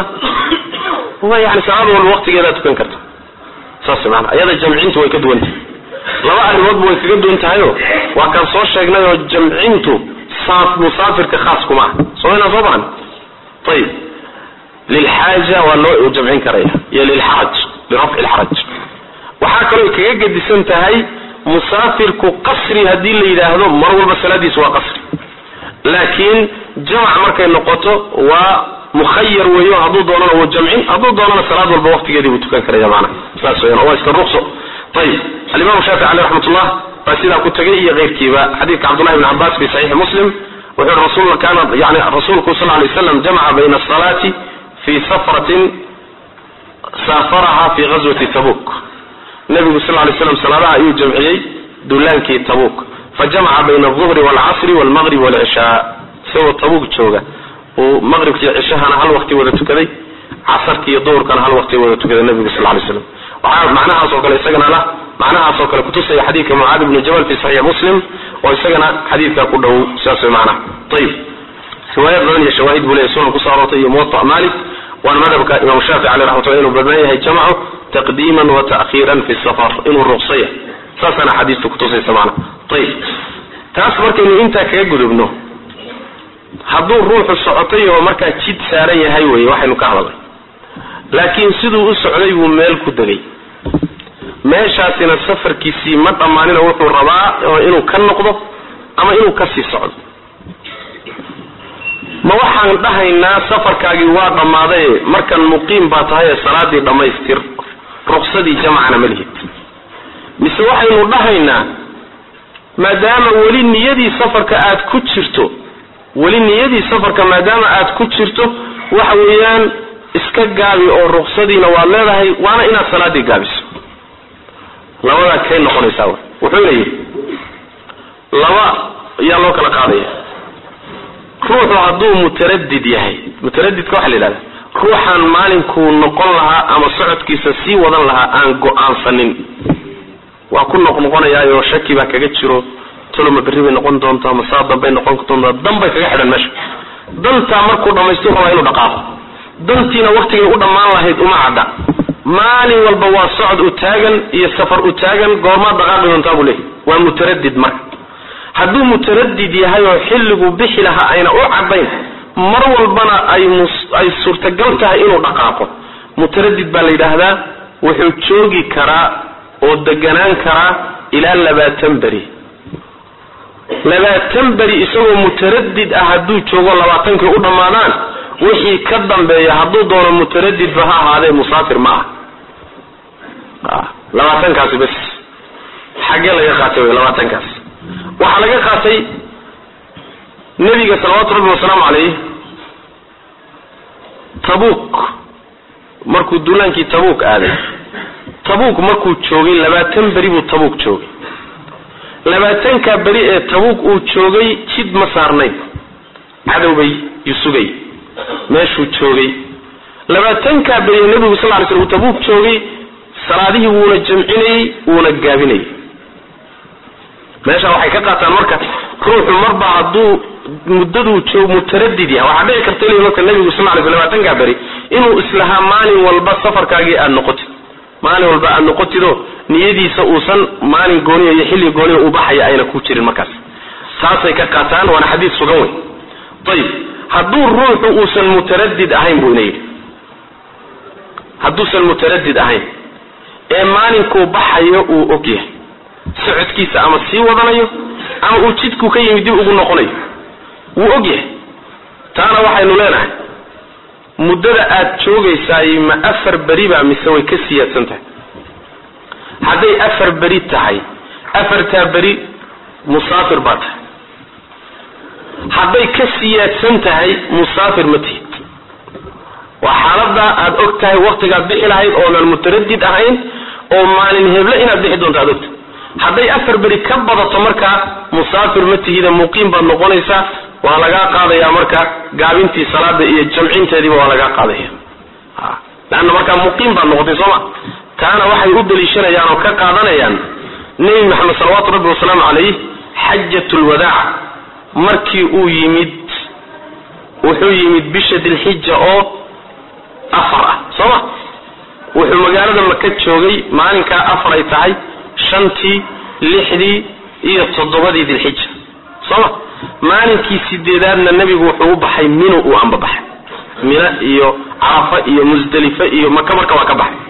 yani salaad walba waqtigeedaad tukan karta saas maana ayada jamcintu way ka duwantah laba arrimoodba way kaga duwan tahayo waa kaan soo sheegnay oo jamcintu saaf musaafirka khaas kuma ah somaynaa soo baran ayib lilxaaja waa loo jamcin karaya iyo lilxaraj lirafci lxaraj waxaa kaloo kaga gedisan tahay musaafirku qasri haddii la yidhaahdo mar walba salaadiisu waa qasri laakiin jamac markay noqoto waa mukhayar weeyo hadduu doonana wuu jamcin hadduu doonana salaad walba waqtigeedii buu tukan karaya maana saas weyan oo waa iska ruqso ayib alimamu shaafici caleyh raxmatullah baa sidaa ku tegay iyo keyrkiiba xadiidka cabdullahi bn cabbaas fi saxiixi muslim wuxuu yihi rasul kaana yani rasuulku sal lay slam jamaca bayna asalaati fi safratin saafaraha fi ghazwati tabuk nabigu sal lay slam salaadaha ayuu jamciyey duulaankii tabuk fajamaca bayna alduhri walcasri walmaqrib walcishaa isagoo tabuk jooga uu maqribkiiyo cishahana hal waqti wada tukaday casarkiiyo duhurkana hal waqti wada tukaday nabigu sal lay slam waxaa macnahaas oo kale isagana lah macnahaas oo kale kutusaya xadiidka mucaad ibni jabal fi saxiix muslim oo isagana xadiidkaa ku dhow sidaas way macnaha ayib riwaayad badan iyo shawaahid buu leeyahy sunan kusoo aroortay iyo muwata malik waana madhabka imam shaafici caleyh raxmatullah inuu badnaan yahay jamcu taqdiiman wa ta'khiiran fi safar inuu ruqsaya saasaana xadiistu kutusaysa macna ayib taas markaynu intaa kaga gudubno hadduu ruuxu socotay oo markaa jid saaran yahay weye waxaynu ka hadalnay laakiin siduu u socday buu meel ku degay meeshaasina safarkiisii ma dhammaanina wuxuu rabaa inuu ka noqdo ama inuu kasii socdo ma waxaan dhahaynaa safarkaagii waa dhammaaday markan muqiim baa tahay ee salaadii dhammaystir ruqsadii jamcana ma lihid mise waxaynu dhahaynaa maadaama weli niyadii safarka aad ku jirto weli niyadii safarka maadaama aad ku jirto waxa weeyaan iska gaabi oo ruqsadiina waad leedahay waana inaad salaadii gaabiso labadaa kay noqonaysaa wuxuuna yidhi laba yaa loo kala qaadaya ruuxu hadduu mutaradid yahay mutaradidka waxa la yidhahda ruuxaan maalinkuu noqon lahaa ama socodkiisa sii wadan lahaa aan go-aansanin waa ku noqnoqonayaayoo shaki baa kaga jiro toloma berri bay noqon doontaa masaa dambay noqon doontaa danbay kaga xidhan meesha dantaa markuu dhamaystuu rabaa inuu dhaqaaqo dantiina waktigay u dhammaan lahayd uma cadda maalin walba waa socod u taagan iyo safar u taagan goormaad dhaqaaqi doontaa buu leeyahy waa mutaradid marka hadduu mutaradid yahay oo xilliguu bixi lahaa ayna u caddayn mar walbana ay ay suurtagal tahay inuu dhaqaaqo mutaradid baa la yidhaahdaa wuxuu joogi karaa oo deganaan karaa ilaa labaatan beri labaatan beri isagoo mutaradid ah hadduu joogo labaatankii u dhammaadaan wixii ka dambeeya hadduu doono mutaradidba ha ahaadee musaafir ma ah labaatankaasi bes xaggee laga qaatay wy labaatankaas waxaa laga qaatay nebiga salawaatu rabbi wasalaamu calayh tabuuk markuu duulaankii tabuuk aaday tabuuk markuu joogay labaatan beri buu tabuuk joogay labaatanka beri ee tabuuk uu joogay jid ma saarnayn cadow bay sugay meeshuu joogay labaatanka beri ee nebigu sal ly sl uu tabuuk joogay salaadihii wuuna jamcinayey wuuna gaabinayay meesha waxay ka qaataan marka ruuxu marba hadduu muddaduu joog mutaradid yahay waxaa dhici karta l marka nebigu sal ly sl labaatanka beri inuu islahaa maalin walba safarkaagii aada noqotid maalin walba aada noqotidoo niyadiisa uusan maalin gooniya iyo xilli gooniya uu baxaya ayna ku jirin markaas taasay ka qaataan waana xadiid sugan wey ayib hadduu ruuxu uusan mutaradid ahayn buu ina yidhi hadduusan mutaradid ahayn ee maalinkuu baxayo uu og yahay socodkiisa ama sii wadanayo ama uu jidku ka yimid dib ugu noqonayo wuu og yahay taana waxaynu leenahay muddada aad joogaysaay ma afar beri baa mise way ka siyaadsan tahay hadday afar beri tahay afartaa beri musaafir baa tahay hadday ka siyaadsan tahay musaafir ma tihid waa xaaladaa aad og tahay waktigaad bixi lahayd oonan mutaradid ahayn oo maalin heble inaad bixi doonto aad ogtahay hadday afar beri ka badato markaa musaafir ma tihida muqiim baad noqonaysaa waa lagaa qaadaya marka gaabintii salaada iyo jamcinteediiba waa lagaa qaadaya leanna markaa muqiim baad noqotay sooma taana waxay u daliishanayaan oo ka qaadanayaan nebi maxamed salawaatu rabbi wasalaamu calayh xajat lwadaac markii uu yimid wuxuu yimid bisha dilxija oo afar ah sooma wuxuu magaalada maka joogay maalinkaa afar ay tahay shantii lixdii iyo toddobadii dilxija sooma maalinkii sideedaadna nebigu wuxuu u baxay minu uu anbabaxay mina iyo carafa iyo musdelife iyo maka marka waa ka baxay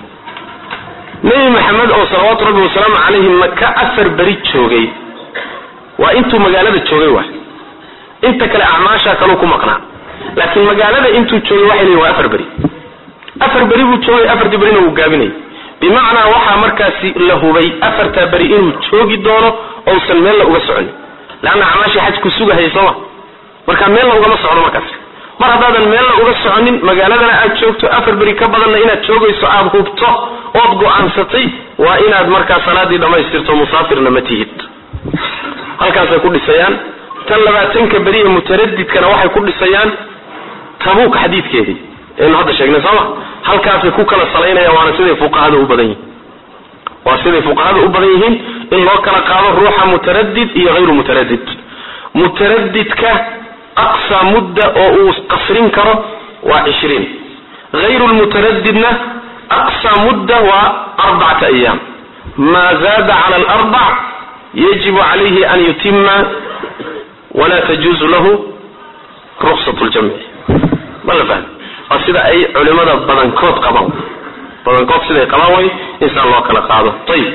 nebi maxamed oo salawaatu rabbi wasalaamu calayhi maka afar beri joogay waa intuu magaalada joogay waay inta kale acmaashaa kaleu ku maqnaa laakiin magaalada intuu joogay waxay leeyihin waa afar beri afar beri buu joogay afartii berina wuu gaabinayay bimacnaa waxaa markaasi la hubay afartaa beri inuu joogi doono ousan meella uga soconin leanna acmaashii xajku sugahaya sooma marka meella ugama socdo markaas mar haddaadan meella uga soconin magaaladana aad joogto afar beri ka badanna inaad joogayso aada hubto ood go-aansatay waa inaad markaa salaadii dhammaystirto musaafirna ma tihid halkaasay ku dhisayaan tan labaatanka beri ee mutaradidkana waxay ku dhisayaan tabuuk xadiidkeedii aynu hadda sheegnay sooma halkaasay ku kala salaynayaan waana siday fuqahada u badan yihiin waa siday fuqahada u badan yihiin in loo kala qaado ruuxa mutaradid iyo hayru mutaradid mutaradidka aqsa mudda oo uu qasrin karo waa cishriin hayru lmutaradidna aqsa mudda waa arbacata ayaam maa zaada cala alarbac yajibu calayhi an yutima wala tajuuzu lahu ruksat ljamci ma la fahmi waa sida ay culimada badankood qabaan badankood siday qabaan way insaan loo kala qaado ayib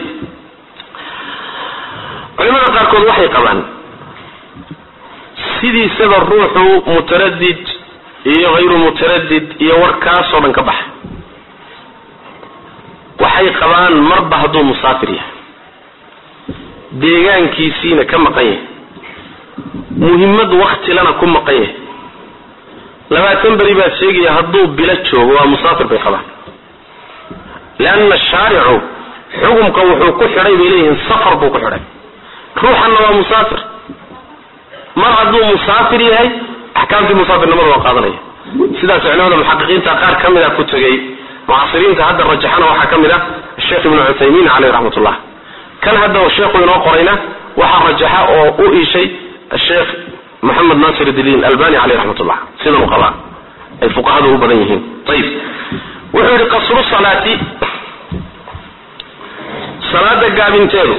culimada qaarkood waxay qabaan sidiisaba ruuxu mutaradid iyo hayru mutaradid iyo warkaasoo dhan ka baxa waxay qabaan marba hadduu musaafir yahay deegaankiisiina ka maqan yahay muhimmad waktilana ku maqan yahay labaatan beri baad sheegaya hadduu bilo joogo waa musaafir bay qabaan leanna shaaricu xukumka wuxuu ku xidhay bay leeyihiin safar buu ku xidhay ruuxanna waa musaafir mar hadduu musaafir yahay axkaamtii musaafirnimada waa qaadanaya sidaas culimada muxaqiqiinta qaar ka mid a ku tegay mucasiriinta hadda rajaxana waxaa ka mid ah sheekh ibnu cuthaymiin caleyh raxmat ullah kan hadda sheekhu inoo qorayna waxaa rajaxa oo u iishay sheekh moxamed nasir diin albani caleyh raxmat ullah sidan u qabaa ay fuqahadu u badan yihiin ayib wuxuu yihi qasru salaati salaada gaabinteedu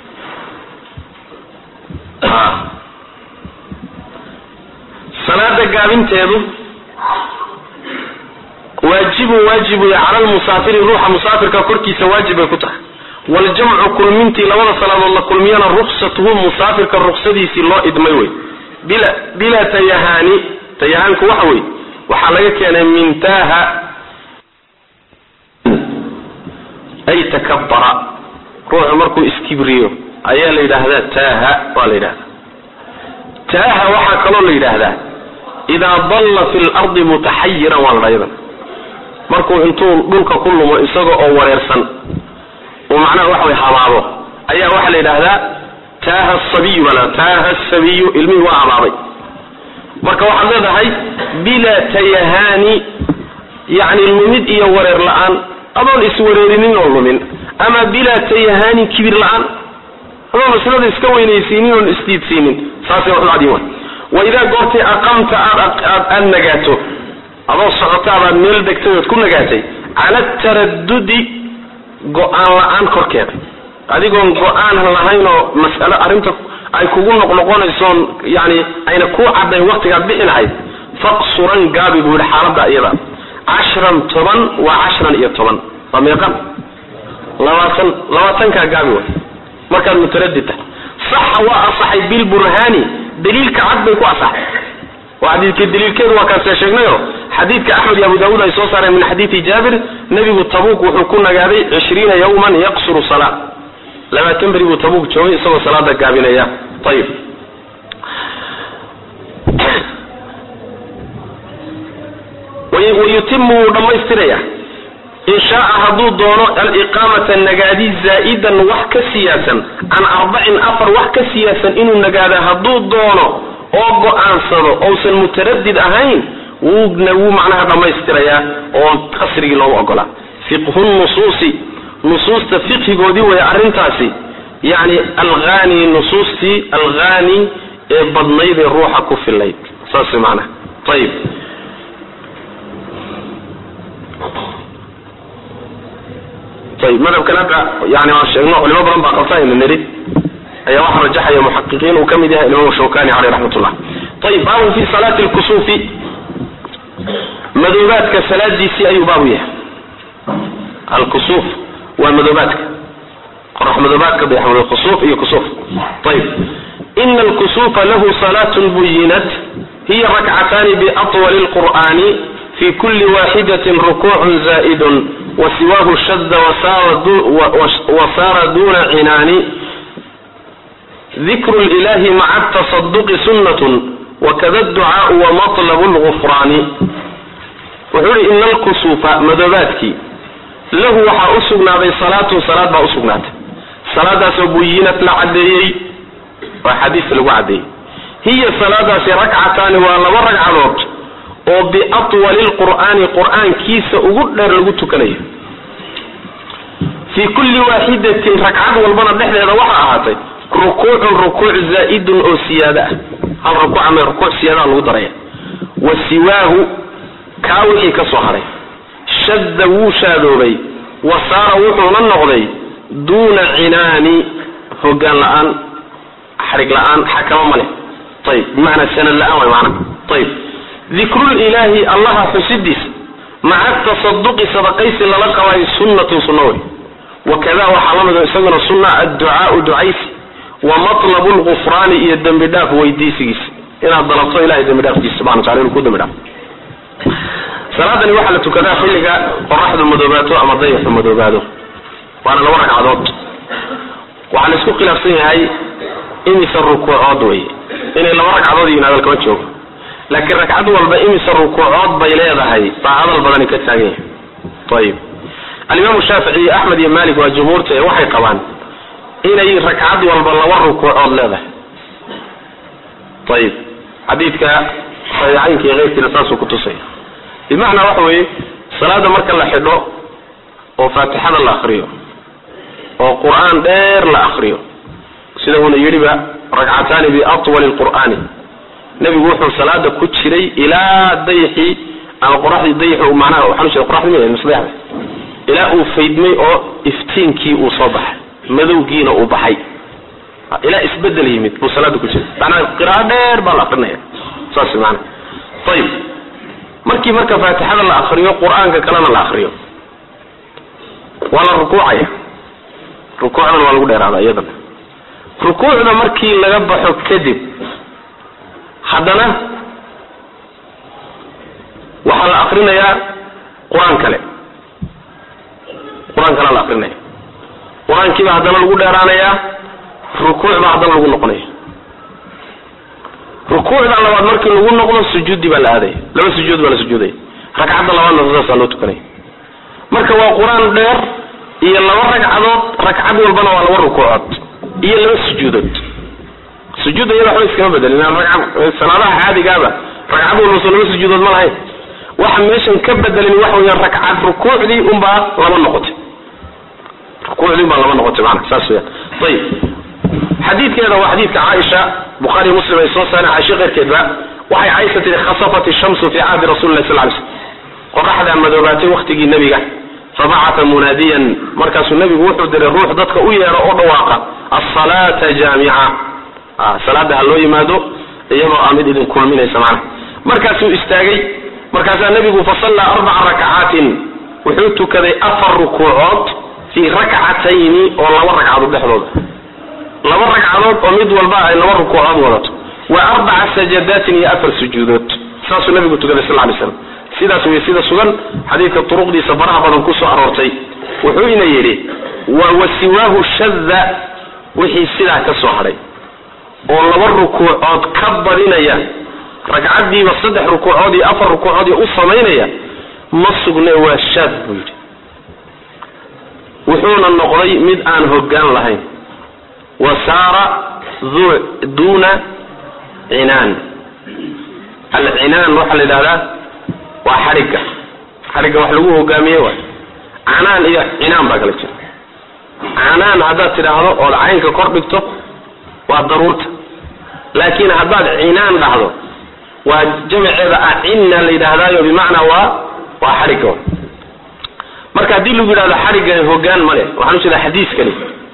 salaada gaabinteedu waajibun waajib wey cala lmusaafiri ruuxa musaafirka korkiisa waajib bay ku tahay waljamcu kulmintii labada salaadood la kulmiyana ruksatuhu musaafirka ruksadiisii loo idmay wey bila bilaa tayahaani tayahaanku waxa wey waxaa laga keenay min taaha ay takabara ruuxu markuu iskibriyo ayaa la yidhaahdaa taaha waa la yidhahdaa taaha waxaa kaloo la yidhaahdaa idaa dalla fi lardi mutaxayiran waa la dhayadan markuu intuu dhulka ku lumo isaga oo wareersan oo macnaha waxa way habaabo ayaa waxaa la yidhaahdaa taaha sabiyu baa la taaha sabiyu ilmihii waa habaabay marka waxaad leedahay bilaa tayahaani yacni lumid iyo wareer la-aan adoon iswareerinin oo lumin ama bilaa tayahaani kibir la-aan adoon maslada iska weynaysiinin oon isdiidsiinin saasay wax u cadiin wa waidaa goortay aqamta aad aad nagaato adoo socota abaad meel degtay ood ku nagaatay cala taradudi go-aan la-aan korkeeda adigoon go-aan lahayn oo mas'alo arrinta ay kugu noqnoqonaysoon yani ayna ku caddayn waktigaad bixi lahayd faqsuran gaabi buu yihi xaaladda iyada cashran toban waa cashran iyo toban waa meeqan labaatan labaatankaa gaabi way markaad mutaradid tahay saxa waa asaxay bilburhaani daliilka cad bay ku asaxay waa xadiidkii daliilkeedu waa kaasee sheegnayo xadiidka axmed iyo abu daawuud ay soo saareen min xadiidi jaabir nebigu tabuuk wuxuu ku nagaaday cishriina yawman yaqsuru salaa labaatan beri buu tabuuk joogay isagoo salaada gaabinaya ayib wayutimu wuu dhammaystiraya in shaaa hadduu doono aliqaamata nagaadi zaa'idan wax ka siyaasan can arbacin afar wax ka siyaasan inuu nagaada hadduu doono oo go-aansado ousan mutaradid ahayn wuuna wuu macnaha dhammaystirayaa oo qasrigii loogu ogolaa fiqhu nusuusi nusuusta fiqhigoodii way arrintaasi yani alghani nusuustii alghani ee badnayd ee ruuxa ku fillayd saas macnaha ayib ayib madhabkan hadda yani waan sheegno culimo badan baa qabta aynu nidhi ayaa waxaa rajaxaya muxaqiqiin uu ka mid yahay imaam shawkani caleyh raxmat ullah ayib baabun fi salaati lkusuufi madoobaadka salaadiisii ayuu baabu yahay alkusuuf waa madoobaadka qorax madoobaadka dayaxmado kusuuf iyo kusuuf ayib ina alkusuufa lahu salaatun buyinat hiya rakcataani biatwali lqur'ani fi kuli waaxidatin rukuucun zaa'idun wasiwaahu shadda wasaara duna cinaani dikru lilahi maca atasaduqi sunnatun wakada ducaau wamatlabu lgufraani wuxuu ihi ina alkusuufa madoobaadkii lahu waxaa u sugnaaday salaatun salaad baa usugnaatay salaadaasoo buyinat la caddeeyey waa xadiista lagu caddeeyey hiya salaadaasi rakcataani waa laba ragcadood oo biatwali lqur'aani qur'aankiisa ugu dheer lagu tukanayo fii kulli waaxidatin ragcad walbana dhexdeeda waxaa ahaatay rukuucun rukuuc zaa'idun oo siyaada ah hal rukuuc ama rukuuc siyaadaha lagu daraya wa siwaahu kaa wixii ka soo haray shadda wuu shaadoobay wa saara wuxuuna noqday duuna cinaani hogaan la-aan xarig la-aan xakamo ma leh ayib bimacnaa sanad la-aan way maana ayib dikrulilaahi allaha xusidiisa maca tasaduqi sadaqaysi lala qabayo sunnatun sunno wey wakada waxaa la mido isaguna sunna adducaau ducaysi wa matlabu lgufraani iyo dembi dhaaf weydiisigiisa inaad dalabto ilahay dembi dhaafkiisa subana wataala inuu ku dembi dhaafo salaadani waxaa la tukadaa xilliga qoraxdu madoobaato ama dayaxu madoobaado waana laba ragcadood waxaa la isku khilaafsan yahay imise rukuucood wey inay laba ragcadood yihiin hadal kama joogo laakiin ragcad walba imise rukuucood bay leedahay baa hadal badani ka taagan yahay ayib alimaamu shaafici iyo axmed iyo malik waa jumhuurta ee waxay qabaan inay ragcad walba laba rukuucood leedahay ayib xadiidka saxiixaynka iyo keyrkiina saasuu kutusaya bimacnaa waxa weeye salaada marka la xidho oo faatixada la akriyo oo qur-aan dheer la akriyo sida uuna yidhiba ragcataani biatwali lqur'aani nebigu wuxuu salaada ku jiray ilaa dayxii ama qoraxdii dayaxu macnaha waxaan u jeeda qoraxdii ma misleexda ilaa uu faydmay oo iftiinkii uu soo baxay madowgiina uu baxay ilaa isbedel yimid buu salaada ku jira macnaha qiraa'o dheer baa la akrinaya saas maana ayib markii marka faatixada la akriyo qur-aanka kalena la akriyo waa la rukuucaya rukuucdana waa lagu dheeraada iyadana rukuucda markii laga baxo kadib haddana waxaa la akrinayaa qur-aan kale qur-aan kalea la akrinaya qur-aankiiba haddana lagu dheeraanayaa rukuuc baa haddana lagu noqonaya rukuucda labaad markii lagu noqdo sujuudi baa la aadaya laba sujuud baa la sujuudaya ragcadda labaadna saasaa loo tukanaya marka waa qur-aan dheer iyo laba ragcadood ragcad walbana waa laba rukuucood iyo laba sujuudood sujuudda iyada waxba iskama bedelin salaadaha caadigaaba ragcad walba soo laba sujuudood ma lahayn waxa meeshan ka bedelin waxa weya ragcad rukuucdii unbaa laba noqotay rukuucdii unbaa laba noqotay maana saas weyaan ayib xadiidkeeda waa xadiidka caaisha bukhaariy muslim ay soo saareen caaisha keyrkeedba waxay caaisha tihi khasafat ishamsu fi cahdi rasuli lah sal ly slm qoraxdaa madoobaatay waktigii nebiga fabacata munaadiyan markaasuu nebigu wuxuu diray ruux dadka u yeedho oo dhawaaqa asalaata jaamica salaada ha loo yimaado iyadoo aa mid idin kulminaysa macnaha markaasuu istaagay markaasaa nebigu fasallaa arbaca rakcaatin wuxuu tukaday afar rukuucood fii rakcatayni oo laba ragcadood dhexdooda laba ragcadood oo mid walba ay laba rukuucood wadato wa arbaca sajadaatin iyo afar sujuudood saasuu nabigu tukaday sal lay slam sidaas wey sida sugan xadiidka turuqdiisa faraha badan kusoo aroortay wuxuu ina yidhi wa siwaahu shadda wixii sidaa ka soo hadhay oo laba rukuucood ka badinaya ragcaddiiba saddex rukuucood iyo afar rukuucood iyo u samaynaya ma sugne waa shaad buu yidhi wuxuuna noqday mid aan hoggaan lahayn wa saara duuna cinaan alcinaan waxaa la yidhahdaa waa xadhigga xadhigga wax lagu hogaamiye waay canaan iyo cinaan baa kala jira canaan haddaad tidhaahdo ood caynka kor dhigto waa daruurta laakiin haddaad cinaan dhahdo waa jamaceeda acinna la yidhaahdaayo bimacnaa waa waa xadhigga marka haddii lagu yidhahdo xadhigga hogaan male waxaan u jeedaa xadiiskani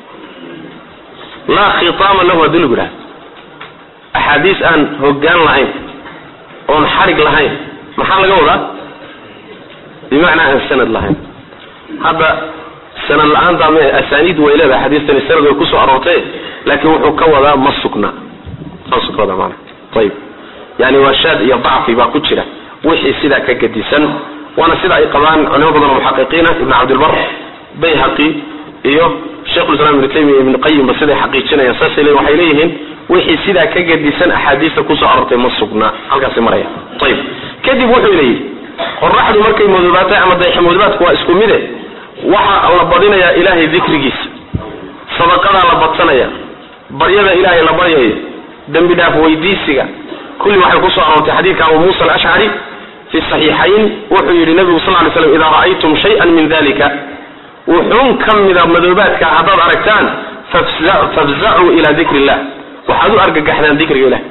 laa khitaama lahu haddii lagu yidhahdo axaadiis aan hogaan lahayn oon xadhig lahayn maxaa laga wadaa bimacnaa aan sanad lahayn hadda sanad la-aanta m asaaniid way leedahay xadiistani sanad way kusoo aroortay laakiin wuxuu ka wadaa ma sugna saasuu ka wadaa maana ayib yani waa shaad iyo dacfi baa ku jira wixii sidaa ka gedisan waana sida ay qabaan culimo badan oo muxaqiqiina ibn cabdilbar bayhaqi iyo sheikhulislam ibnu taymiya ibn qayimba siday xaqiijinayaan saasay le waxay leeyihiin wixii sidaa ka gedisan axaadiista kusoo aroortay ma sugna halkaasi maraya ayib kadib wuxuu leeyihi qoraxdu markay madoobaatay ama dayaxmadoobaadku waa isku mide waxa la badinayaa ilaahay dikrigiisa sadaqadaa la badsanaya baryada ilaahay la baryayo dembi dhaaf weydiisiga kulli waxay kusoo aroortay xadiidka abu muusa alashcari fi saxiixayn wuxuu yidhi nabigu sal lay slam idaa ra'aytum shayan min dalika wuxuun ka mida madoobaadka haddaad aragtaan fafzacuu ila dikri illah waxaad u argagaxdaan dikriga ilah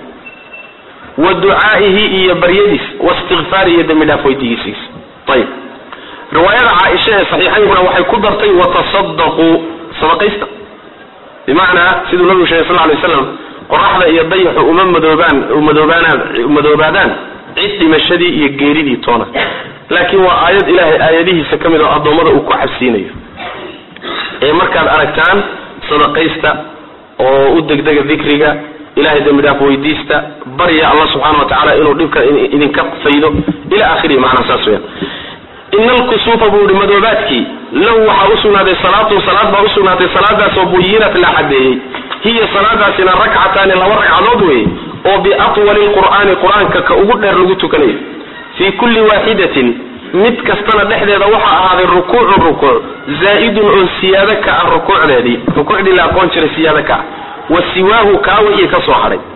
wa ducaa'ihi iyo baryadiis waistikfaari iyo dembi dhaaf weydigiisiis ayib riwaayada caaisha ee saxiixaynkuna waxay ku dartay watasadaquu sadaqaysta bimacnaa siduu nabigu sheegay sal lay slam qoraxda iyo dayaxu uma madoobaan madoobaanaan madoobaadaan cid dhimashadii iyo geeridii toona laakiin waa aayad ilaahay aayadihiisa ka mid oo addoommada uu ku cabsiinayo ee markaad aragtaan sadaqaysta oo u degdega dikriga ilahay dembi dhaaf weydiista barya allah subxaana wa tacaala inuu dhibka idinka faydo ila akhirihi macnaa saas weyaan ina alkusuufa buu yihi madoobaadkii lahu waxaa usugnaaday salaatun salaad baa usugnaatay salaadaasoo buyinat la xadeeyey hiya salaadaasina rakcataani laba ragcadood weeye oo biatwali lqur'aani qur-aanka ka ugu dheer lagu tukanayo fii kulli waaxidatin mid kastana dhexdeeda waxaa ahaaday rukuucun rukuuc zaa'idun oo siyaado ka ah rukuucdeedii rukuucdii la aqoon jiray siyaado ka ah wa siwaahu kaa wixii ka soo hadhay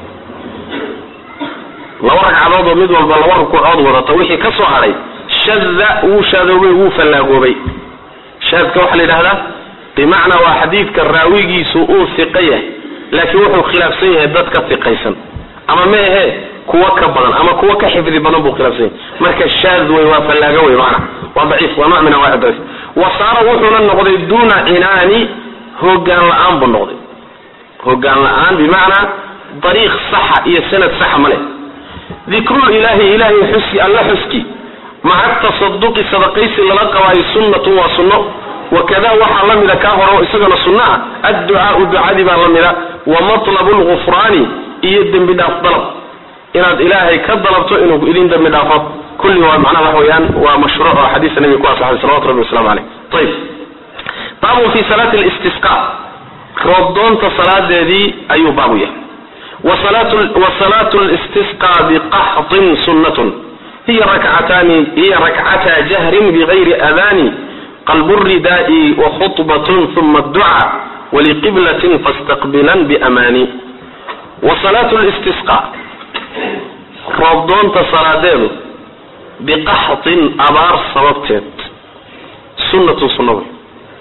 laba ragcadood oo mid walba laba rukuucood wadata wixii ka soo hadhay shada wuu shaadoobay wuu fallaagoobay shaadka waxaa la yidhahdaa bimacnaa waa xadiidka raawigiisu uu hiqa yahay laakiin wuxuu khilaafsan yahay dad ka hiqaysan ama ma ahee kuwa ka badan ama kuwa ka xifdi badan buu khilaafsan yahy marka shaad wey waa fallaago wey maana waa daciif waa nooc min anwaci daciif wa saara wuxuuna noqday duuna cinaani hogaan la-aan buu noqday hogaan la-aan bimacnaa dariiq saxa iyo sanad saxa ma leh dikrul ilaahi ilaahay xuski alla xuski maca tasaduqi sadaqaysi lala qabaayo sunnatun waa sunno wakada waxaa la mida kaa hore oo isagana sunno ah adducaau ducadii baa la mida wa matlabu lgufraani iyo dembi dhaaf dalab inaad ilaahay ka dalabto inuu idin dembi dhaafo kulli waa macnaha wax weeyaan waa mashruuc oo xadiisa nabiga ku asaxay salawatu rabbi waslamu caleyh ayib baabun fi salaati listisqa roobdoonta salaadeedii ayuu baabu yahay wa salaatu listisqa biqaxtin sunnatun hiya rakcataani hiya rakcata jahrin bigayri adani qalbu ridaai wa khutbatun uma adduca waliqiblatin fastaqbilan biamaani wa salaatu listisqa roobdoonta salaadeedu biqaxtin abaar sababteed sunnatun sunna wey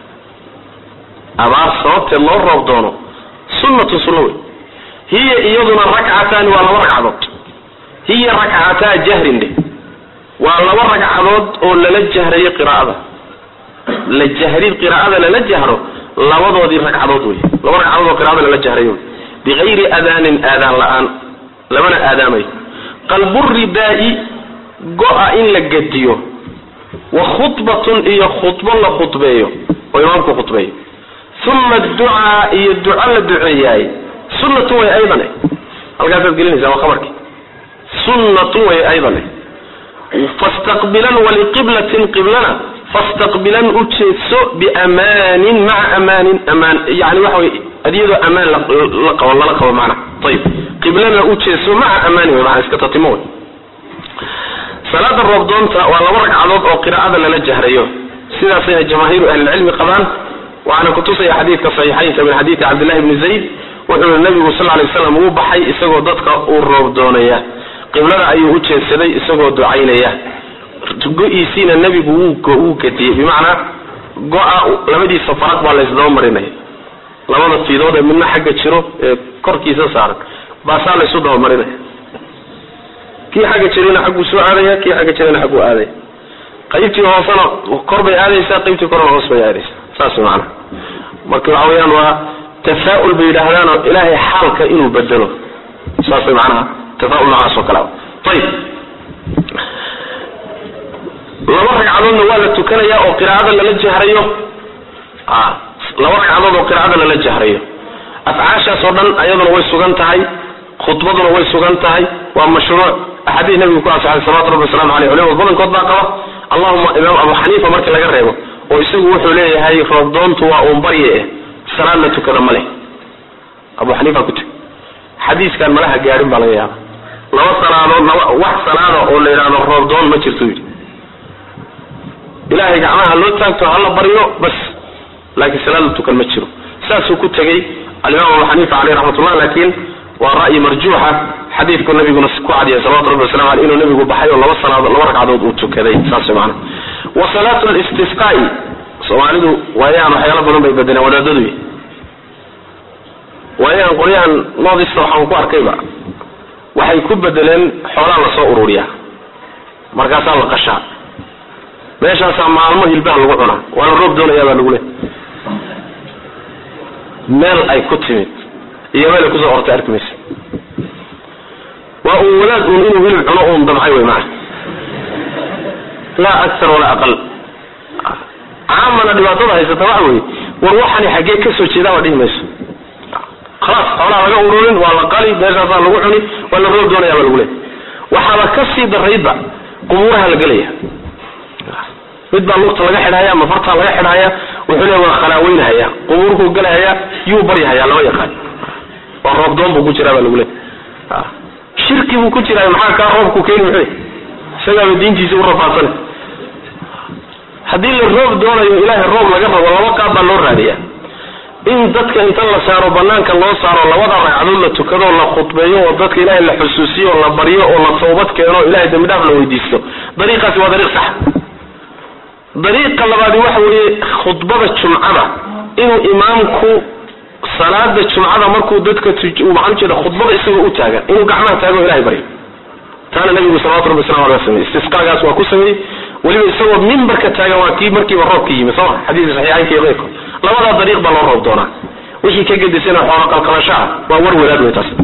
abaar sababteed loo roob doono sunnatun sunna wey hiya iyaduna rakcataani waa laba ragcadood hiya rakcataa jahrin dheh waa laba ragcadood oo lala jahrayo qiraa'ada la jahrid qiraa'ada lala jahro labadoodii ragcadood wey laba ragcadood oo qiraa'ada lala jahrayo wey bigayri adaanin aadaan la-aan lamana aadaamayo qalbu ridaai go-a in la gediyo wa khudbatun iyo khudbo la khudbeeyo oo imaamku khudbeeyo uma adducaa iyo duco la duceeyaay sunnatun way aydan halkaasaad gelinaysaa waa khabarkii sunnatun way aydan fastaqbilan waliqiblatin qiblana fastaqbilan u jeedso biamaanin maca amaanin amaan yani waxa wey adiyadoo amaan la qabo lala qabo macna ayib qiblana u jeedso maca amaanin wey maana iska tatimo wey salaada roobdoonta waa laba ragcadood oo qiraa'ada lala jahrayo sidaasayna jamaahiiru ahlilcilmi qabaan waxaana kutusaya xadiidka saxiixaynka min xadiidi cabdillahi bni zayd wuxuu i nabigu sal lay slam uu baxay isagoo dadka uu roob doonaya qiblada ayuu u jeedsaday isagoo ducaynaya go-iisiina nebigu wuu gadiyey bimacnaa go-a labadiisa faraq baa laysdaba marinaya labada fiidood ee midna xagga jiro ee korkiisa saaran baasaa laysu daba marinaya kii xagga jirina xagguu soo aadaya kii xagga jirina xagguu aadaya qaybtii hoosena kor bay aadaysaa qaybtii korna hoos bay aadaysaa saas macana marka waxa weeyaan waa tafaa-ul bay yidhaahdaanoo ilaahay xaalka inuu bedelo saasay macnaha tafaa-ul noocaas oo kale ayib laba ragcadoodna waa la tukanayaa oo qiraacada lala jahrayo laba ragcadood oo qiraacada lala jahrayo afcaashaas oo dhan ayaduna way sugan tahay khudbaduna way sugan tahay waa mashruuc axaadiis nabigu ku asaxay salawatu rabbi waslamu aleyh culimadu badankood baa qaba allahuma imaam abu xaniifa marka laga reebo oo isagu wuxuu leeyahay roobdoontu waa uun barye eh salaad la tukada ma leh abu xaniifa ku tug xadiiskan malaha gaadhin baa laga yaaba laba salaadood laba wax salaada oo la yidhahdo roobdoon ma jirto yidhi ilaahay gacmaha loo taagto hala baryo bas laakiin salaad la tukan ma jiro saasuu ku tegey alimaam abu xaniifa caleyh raxmatullah laakiin waa ra'yi marjuuxa xadiidku nabiguna ku cadiyay salawatu rabbi waslamu aleyh inuu nabigu baxay oo laba salaadood laba ragcadood uu tukaday saas macana wa salaatu listisqaa'i soomaalidu waayahan waxyaalo badan bay badeleen wadaadadu waayahan qolyahan noodista waxaan ku arkayba waxay ku bedeleen xoolaa lasoo ururiyaa markaasaa la qashaa meeshaasaa maalmo hilbaha lagu cunaa waa la roob doonayaa baa lagu le meel ay ku timid iyo meel ay kusoo ortay arki maysa waa uun wadaad uun inuu hilib cuno uun damcay wey maa laa aktar walaa aqal caamana dhibaatada haysata waxa weye war waxani xaggee kasoo jeedaa waa dhihi mayso khalaas xoolaa laga ururin waa la qali meeshaasaa lagu cuni waa la roob doonaya baa lagu leey waxaaba kasii daraydba qubuuraha la gelaya mid baa lugta laga xidhaya ama fartaa laga xidhaya wuxuu le waa khalaaweynhaya qubuurkuu galahaya yuu baryahaya lama yaqaan waa roobdoon buu ku jiraa baa lagu leey shirki buu ku jiraa maxaa kaa roobku keeni muxuu isagaaba diintiisa u rafaadsan haddii la roob doonayo ilaahay roob laga rabo laba qaab baa loo raadiya in dadka inta la saaro banaanka loo saaro labada ragcadood la tukado la khudbeeyo oo dadka ilaahay la xusuusiyo oo la baryo oo la tawbad keeno ilahay dambi dhaaf la weydiisto dariiqaasi waa dariiq sax dariiqa labaadi waxa weeye khudbada jumcada inuu imaamku salaada jumcada markuu dadka maxaan ujeeda khudbada isagoo u taagan inuu gacmaha taago ilahay baryo taana nabigu salawatu rabbi waslamu aleh sameyey istisqaagaas waa ku sameeyey weliba isagoo mimbarka taagan waa kii markiiba roobka yimi sooma xadiiska saxiixaynka iyo keyrkood labadaa dariiq baa loo roob doonaa wixii ka gedisana xoolo qalqalashaha waa war wadaad wey taas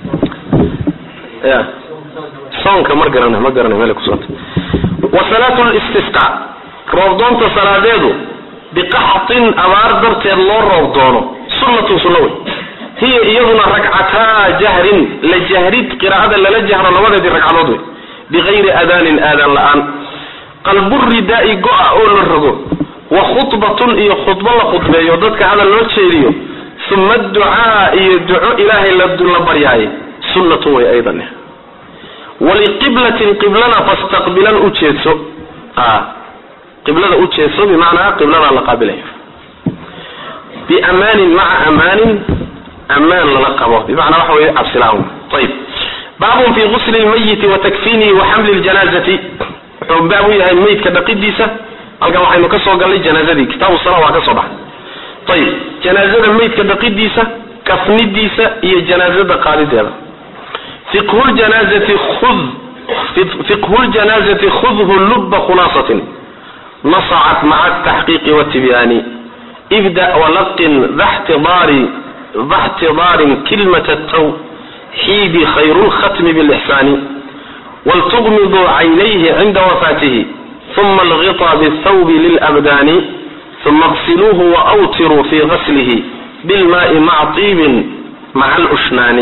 ya soonka mar garana ma garana meel kusota wa salaatu listisqa roobdoonta salaadeedu biqaxtin abaar darteed loo roob doono sunnatun sunna wey hiya iyaduna ragcataa jahrin la jahrid qiraa'ada lala jahro labadeedii ragcadood wey bigayri aadaanin aadaan la-aan qalburidaa-i go-a oo la rogo wa khudbatun iyo khudbo la khudbeeyo dadka hadal loo jeediyo uma adducaa iyo duco ilaahay la baryaaye sunnatun way aydan waliqiblatin qiblana fastaqbilan u jeedso qiblada u jeedso bimacnaa qibladaa la qaabilaya biamaanin maca amaanin amaan lala qabo bimacnaa waxa wey cabsilaan ayib baabun fi gusli lmayiti wa takfinihi wa xamli ljanaazati wuxuu baab u yahay meydka dhaqidiisa halkan waxaynu ka soo gallay janaazadii kitaabu sala waa ka soo baxay ayib janaazada meydka dhaqidiisa kafnidiisa iyo janaazada qaadideeda fiqhu ljanaazati khud fiqhu ljanaazati khudhu luba khulaasatin nasacat maca ataxqiiqi watibyaani ibda walaqin daxtidaari daxtidaarin kilmata tawxiidi khayru lkhatmi bilixsaani waltugmiduu caynayhi cinda wafaatihi uma alghiطa bاthawbi lilabdaani uma اغsiluuhu waawtiruu fi gaslihi bilmaai maca طiibin maca alushnaani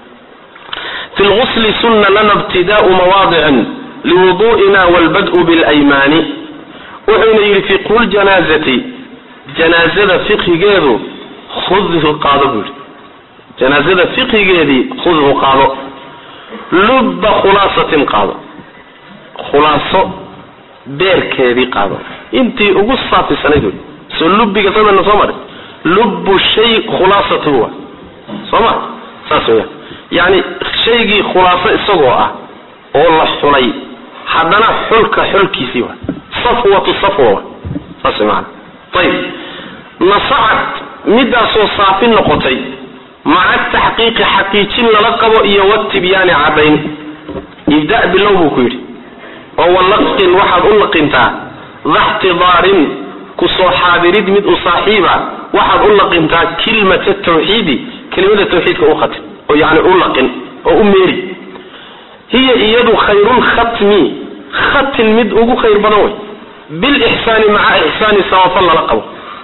fi lgusli sunna lana ibtidaau mawaadicin liwudu'ina walbad'u bilaymaani wuxuuna yidhi fiqhu ljanaazati janaazada fiqhigeedu khudhu qaado buu yidhi janaazada fiqhigeedii khudhu qaado lubba khulaasatin qaado khulaaso beerkeedii qaado intii ugu saafisanayd wey soo lubbiga sadana soo maray lubbu shay khulaasatuhu wa soo ma saas weyaan yacni shaygii khulaaso isagoo ah oo la xulay haddana xulka xulkiisii wa safwatu safwa wa saas wey maana ayib nasacad midaasoo saafi noqotay maca taxqiiqi xaqiijin lala qabo iyo watibyaani caddayn ibda bilow buu ku yidhi oo walaqin waxaad u laqintaa daxtidaarin ku soo xaadirid mid u saaxiiba waxaad u laqintaa kilmata tawxiidi kelimada tawxiidka u khatim oo yani u laqin oo u meeri hiya iyadu khayrulkhatmi khatin mid ugu khayr badan wey bilixsaani maca ixsaani samafal lala qabo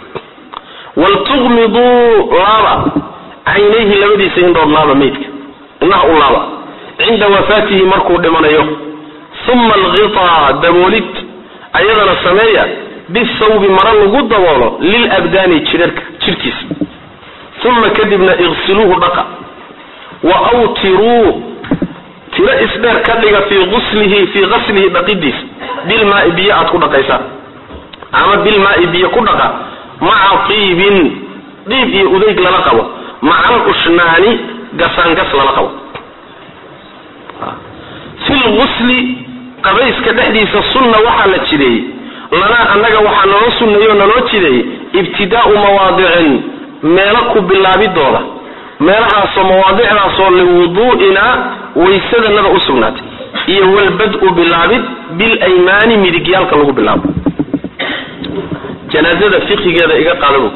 waltuqmiduu laaba caynayhi labadiisa indhood laaba meydka indhaha u laaba cinda wafaatihi markuu dhimanayo uma alghitaa daboolid ayadana sameeya bisawbi mara lagu daboolo lilabdaani jirarka jirkiisa uma kadibna iqsiluuhu dhaqa wa awtiruu tiro isdheer ka dhiga fii uslihi fii qaslihi dhaqidiisa bilmaai biyo aad ku dhaqaysaan ama bilmaai biyo ku dhaqa maca tiibin dhiib iyo udeyg lala qabo maca alushnaani gasaangas lala qabo fi lgusli qabayska dhexdiisa sunna waxaa la jideeyey lanaa annaga waxaa naloo sunneeyey oo naloo jideeyey ibtidaau mawaadicin meelo ku bilaabidooda meelahaasoo mawaadicdaasoo liwuduu'ina waysadanada u sugnaatay iyo walbad-u bilaabid bilaymaani midigyaalka lagu bilaabo janaazada fiqigeeda iga qaadabu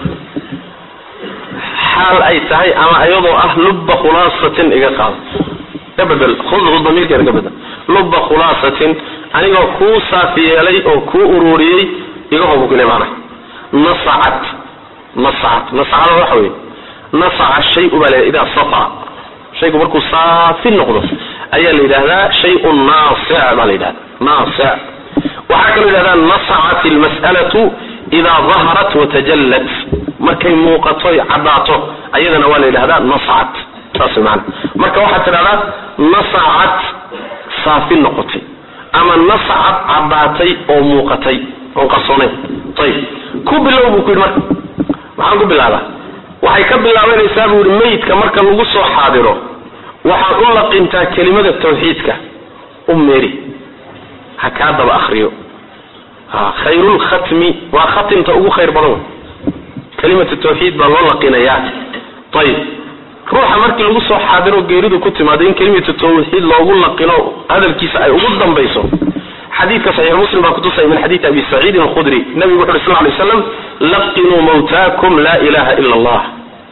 xaal ay tahay ama iyadoo ah lubba khulaasatin iga qaado ka bedel khudhu damiirkeeda ka bedel lubba khulaasatin anigoo kuu saafi yeelay oo kuu ururiyey iga hobu kule maana nasacat nasacat nasacada waxa weeye nasaca shay-u baa la idaa safa shaygu markuu saafi noqdo ayaa la yidhahdaa shay-un naasic baa la yidhahda naasic waxaa kaloo yidhahdaa nasacat almas'alatu idaa daharat watajallat markay muuqato caddaato ayadana waa la yidhahdaa nasacat saas maana marka waxaad tidhahdaa nasacat saafi noqotay ama nasacat caddaatay oo muuqatay oon qarsoonayn ayib ku bilow buu ku yidhi marka maxaan ku bilaabaa waxay ka bilaabanaysaa buu yihi meydka marka lagu soo xaadiro waxaad u laqintaa kelimada tawxiidka u meeri ha kaa daba akriyo khayrulkhatmi waa khatimta ugu khayr badan wey kelimatu tawxiid baa loo laqinayaa ayib ruuxa markii lagu soo xaadiro geeridu ku timaado in kelimatu tawxiid loogu laqino hadalkiisa ay ugu dambayso xadiidka saxiix muslim baa kutusaya min xadiidi abi saciidin alkhudri nabigu wuxu uhi sal lay slam laqinuu mawtaakum laa ilaha ila allah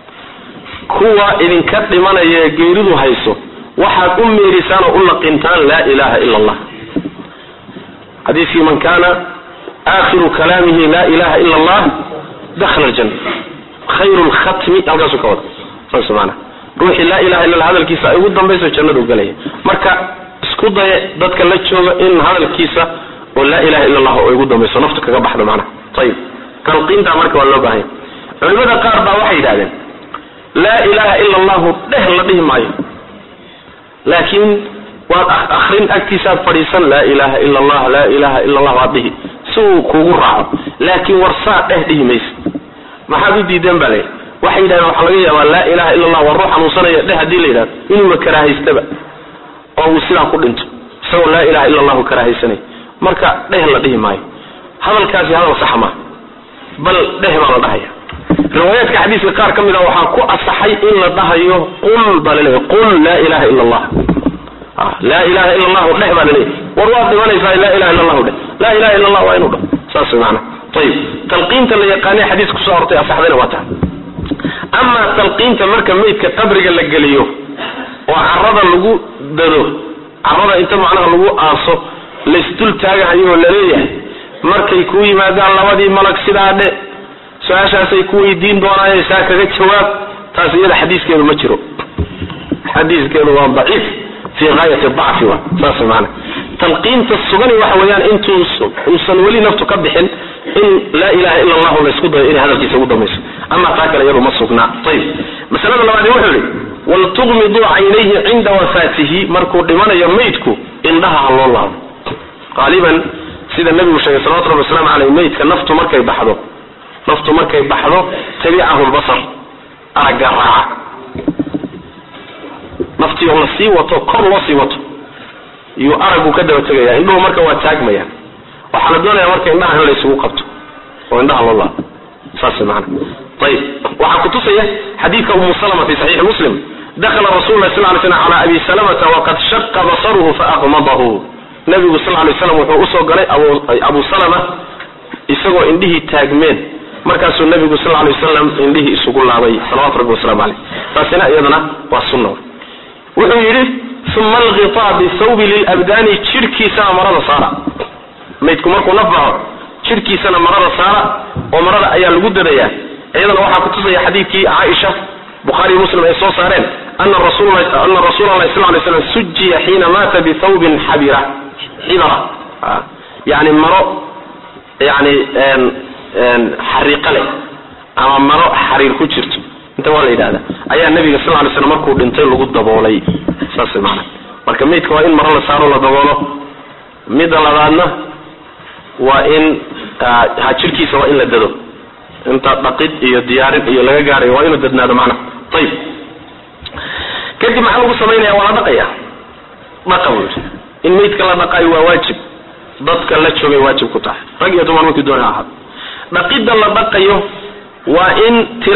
kuwa idinka dhimanaya ee geeridu hayso waxaad u meerisaan oo u laqintaan laa ilaha ila allah xadiiskii man kana aakhiru kalaamihi laa ilaha ila allah dakhala aljanna khayru lkhatmi halkaasuu ka wada saas maana ruuxii laa ilaha illa allah hadalkiisa ay ugu dambayso jannadu galaya marka isku daye dadka la jooga in hadalkiisa oo laa ilaha illa allah ay ugu dambayso naftu kaga baxdo macnaha ayib talqiintaa marka waa loo baahanya culimada qaar baa waxay yidhahdeen laa ilaha ila allahu dheh la dhihi maayo laakiin waad akrin agtiisaad fadhiisan laa ilaha ila allah laa ilaha ila allah waad dhihi si uu kugu raaco laakiin warsaa dheh dhihi maysa maxaad u diideen baa layidhi waxay yidhahdeen waxaa laga yaabaa laa ilaha illa allah waa ruux xanuunsanaya dheh haddii la yidhahdo inuuba karaahaystaba oo uu sidaa ku dhinto isagoo laa ilaha illa allahu karaahaysanay marka dheh la dhihi maayo hadalkaasi hadal sax maa bal dheh baa la dhahaya riwaayaadka xadiiska qaar ka mid a waxaa ku asaxay in la dhahayo qul baa laleeyahy qul laa ilaha illa allah laa ilaha illa allahu dheh baa laleeyahy war waad dhimanaysaa laa ilaha illa allahu dheh laa ilaha illa allah waa inuu dhaho saas way maana ayib talqiinta la yaqaanay xadiis kusoo hortay asaxdayna waa tahay amaa talqiinta marka meydka qabriga la geliyo oo carada lagu dado carada inta macnaha lagu aaso laysdul taagahayo oo laleeyahay markay kuu yimaadaan labadii malag sidaa dhe su-aashaasay ku weydiin doonaaye saa kaga jawaab taas iyada xadiiskeedu ma jiro xadiiskeedu waa daciif fi gaayati dacfi wa saas maana talqiinta sugani waxa weeyaan intuu uusan weli naftu ka bixin in laa ilaha ila allahu laysku dayo inay hadalkiisa ugu dhamayso ama taa kale iyadu ma sugnaa ayib masalada labaadi wuxuu yihi waltuqmiduu caynayhi cinda wafaatihi markuu dhimanayo maydku indhaha ha loo laabo qaaliban sida nabigu sheegay salawatu rabbi waslamu aleyh maydka naftu markay baxdo naftu markay baxdo tabicahu lbasar aragga raaca naftii oo la sii wato kor loo sii wato iyuu araggu ka daba tegaya indhuhu marka waa taagmayaan waxaa la doonaya marka indhaha in laysugu qabto oo indhaha loo laabo saas maana ayib waxaa kutusaya xadiidka umu salama fi saxiixi muslim dakala rasul lah sal lay slam cala abi salamata waqad shaqa basaruhu faaqmadahu nabigu sal lay slam wuxuu usoo galay abu salama isagoo indhihii taagmeen markaasuu nabigu sal lay wasalam indhihii isugu laabay salawatu rabbi waslamu caleyh taasina iyadana waa sunna wuxuu yidhi uma alqitaa bithawbi lilabdaani jidhkiisana marada saara maydku markuu naf baxo jidhkiisana marada saara oo marada ayaa lagu dadayaa iyadana waxaa kutusaya xadiidkii caaisha bukhaari muslim ay soo saareen ana rasuulana rasuula allahi sal lay slam sujiya xiina maata bithawbin xabira xibara yani maro yani xariiqa leh ama maro xariir ku jirto inta waa la yidhahda ayaa nabiga sal lay slam markuu dhintay lagu daboolay saas maana marka maydka waa in maro la saaro la daboolo midda labaadna waa in ha jirkiisa waa in la dado inta dhaqid iyo diyaarin iyo laga gaarayo waa inuu dadnaado macna ayib kadib maxaa lagu samaynaya waa la dhaqaya dhaqa buu yidhi in maydka la dhaqaayo waa waajib dadka la joogay waajib ku tahay rag iyo dumar markii doona ahaad dhaqidda la dhaqayo waa in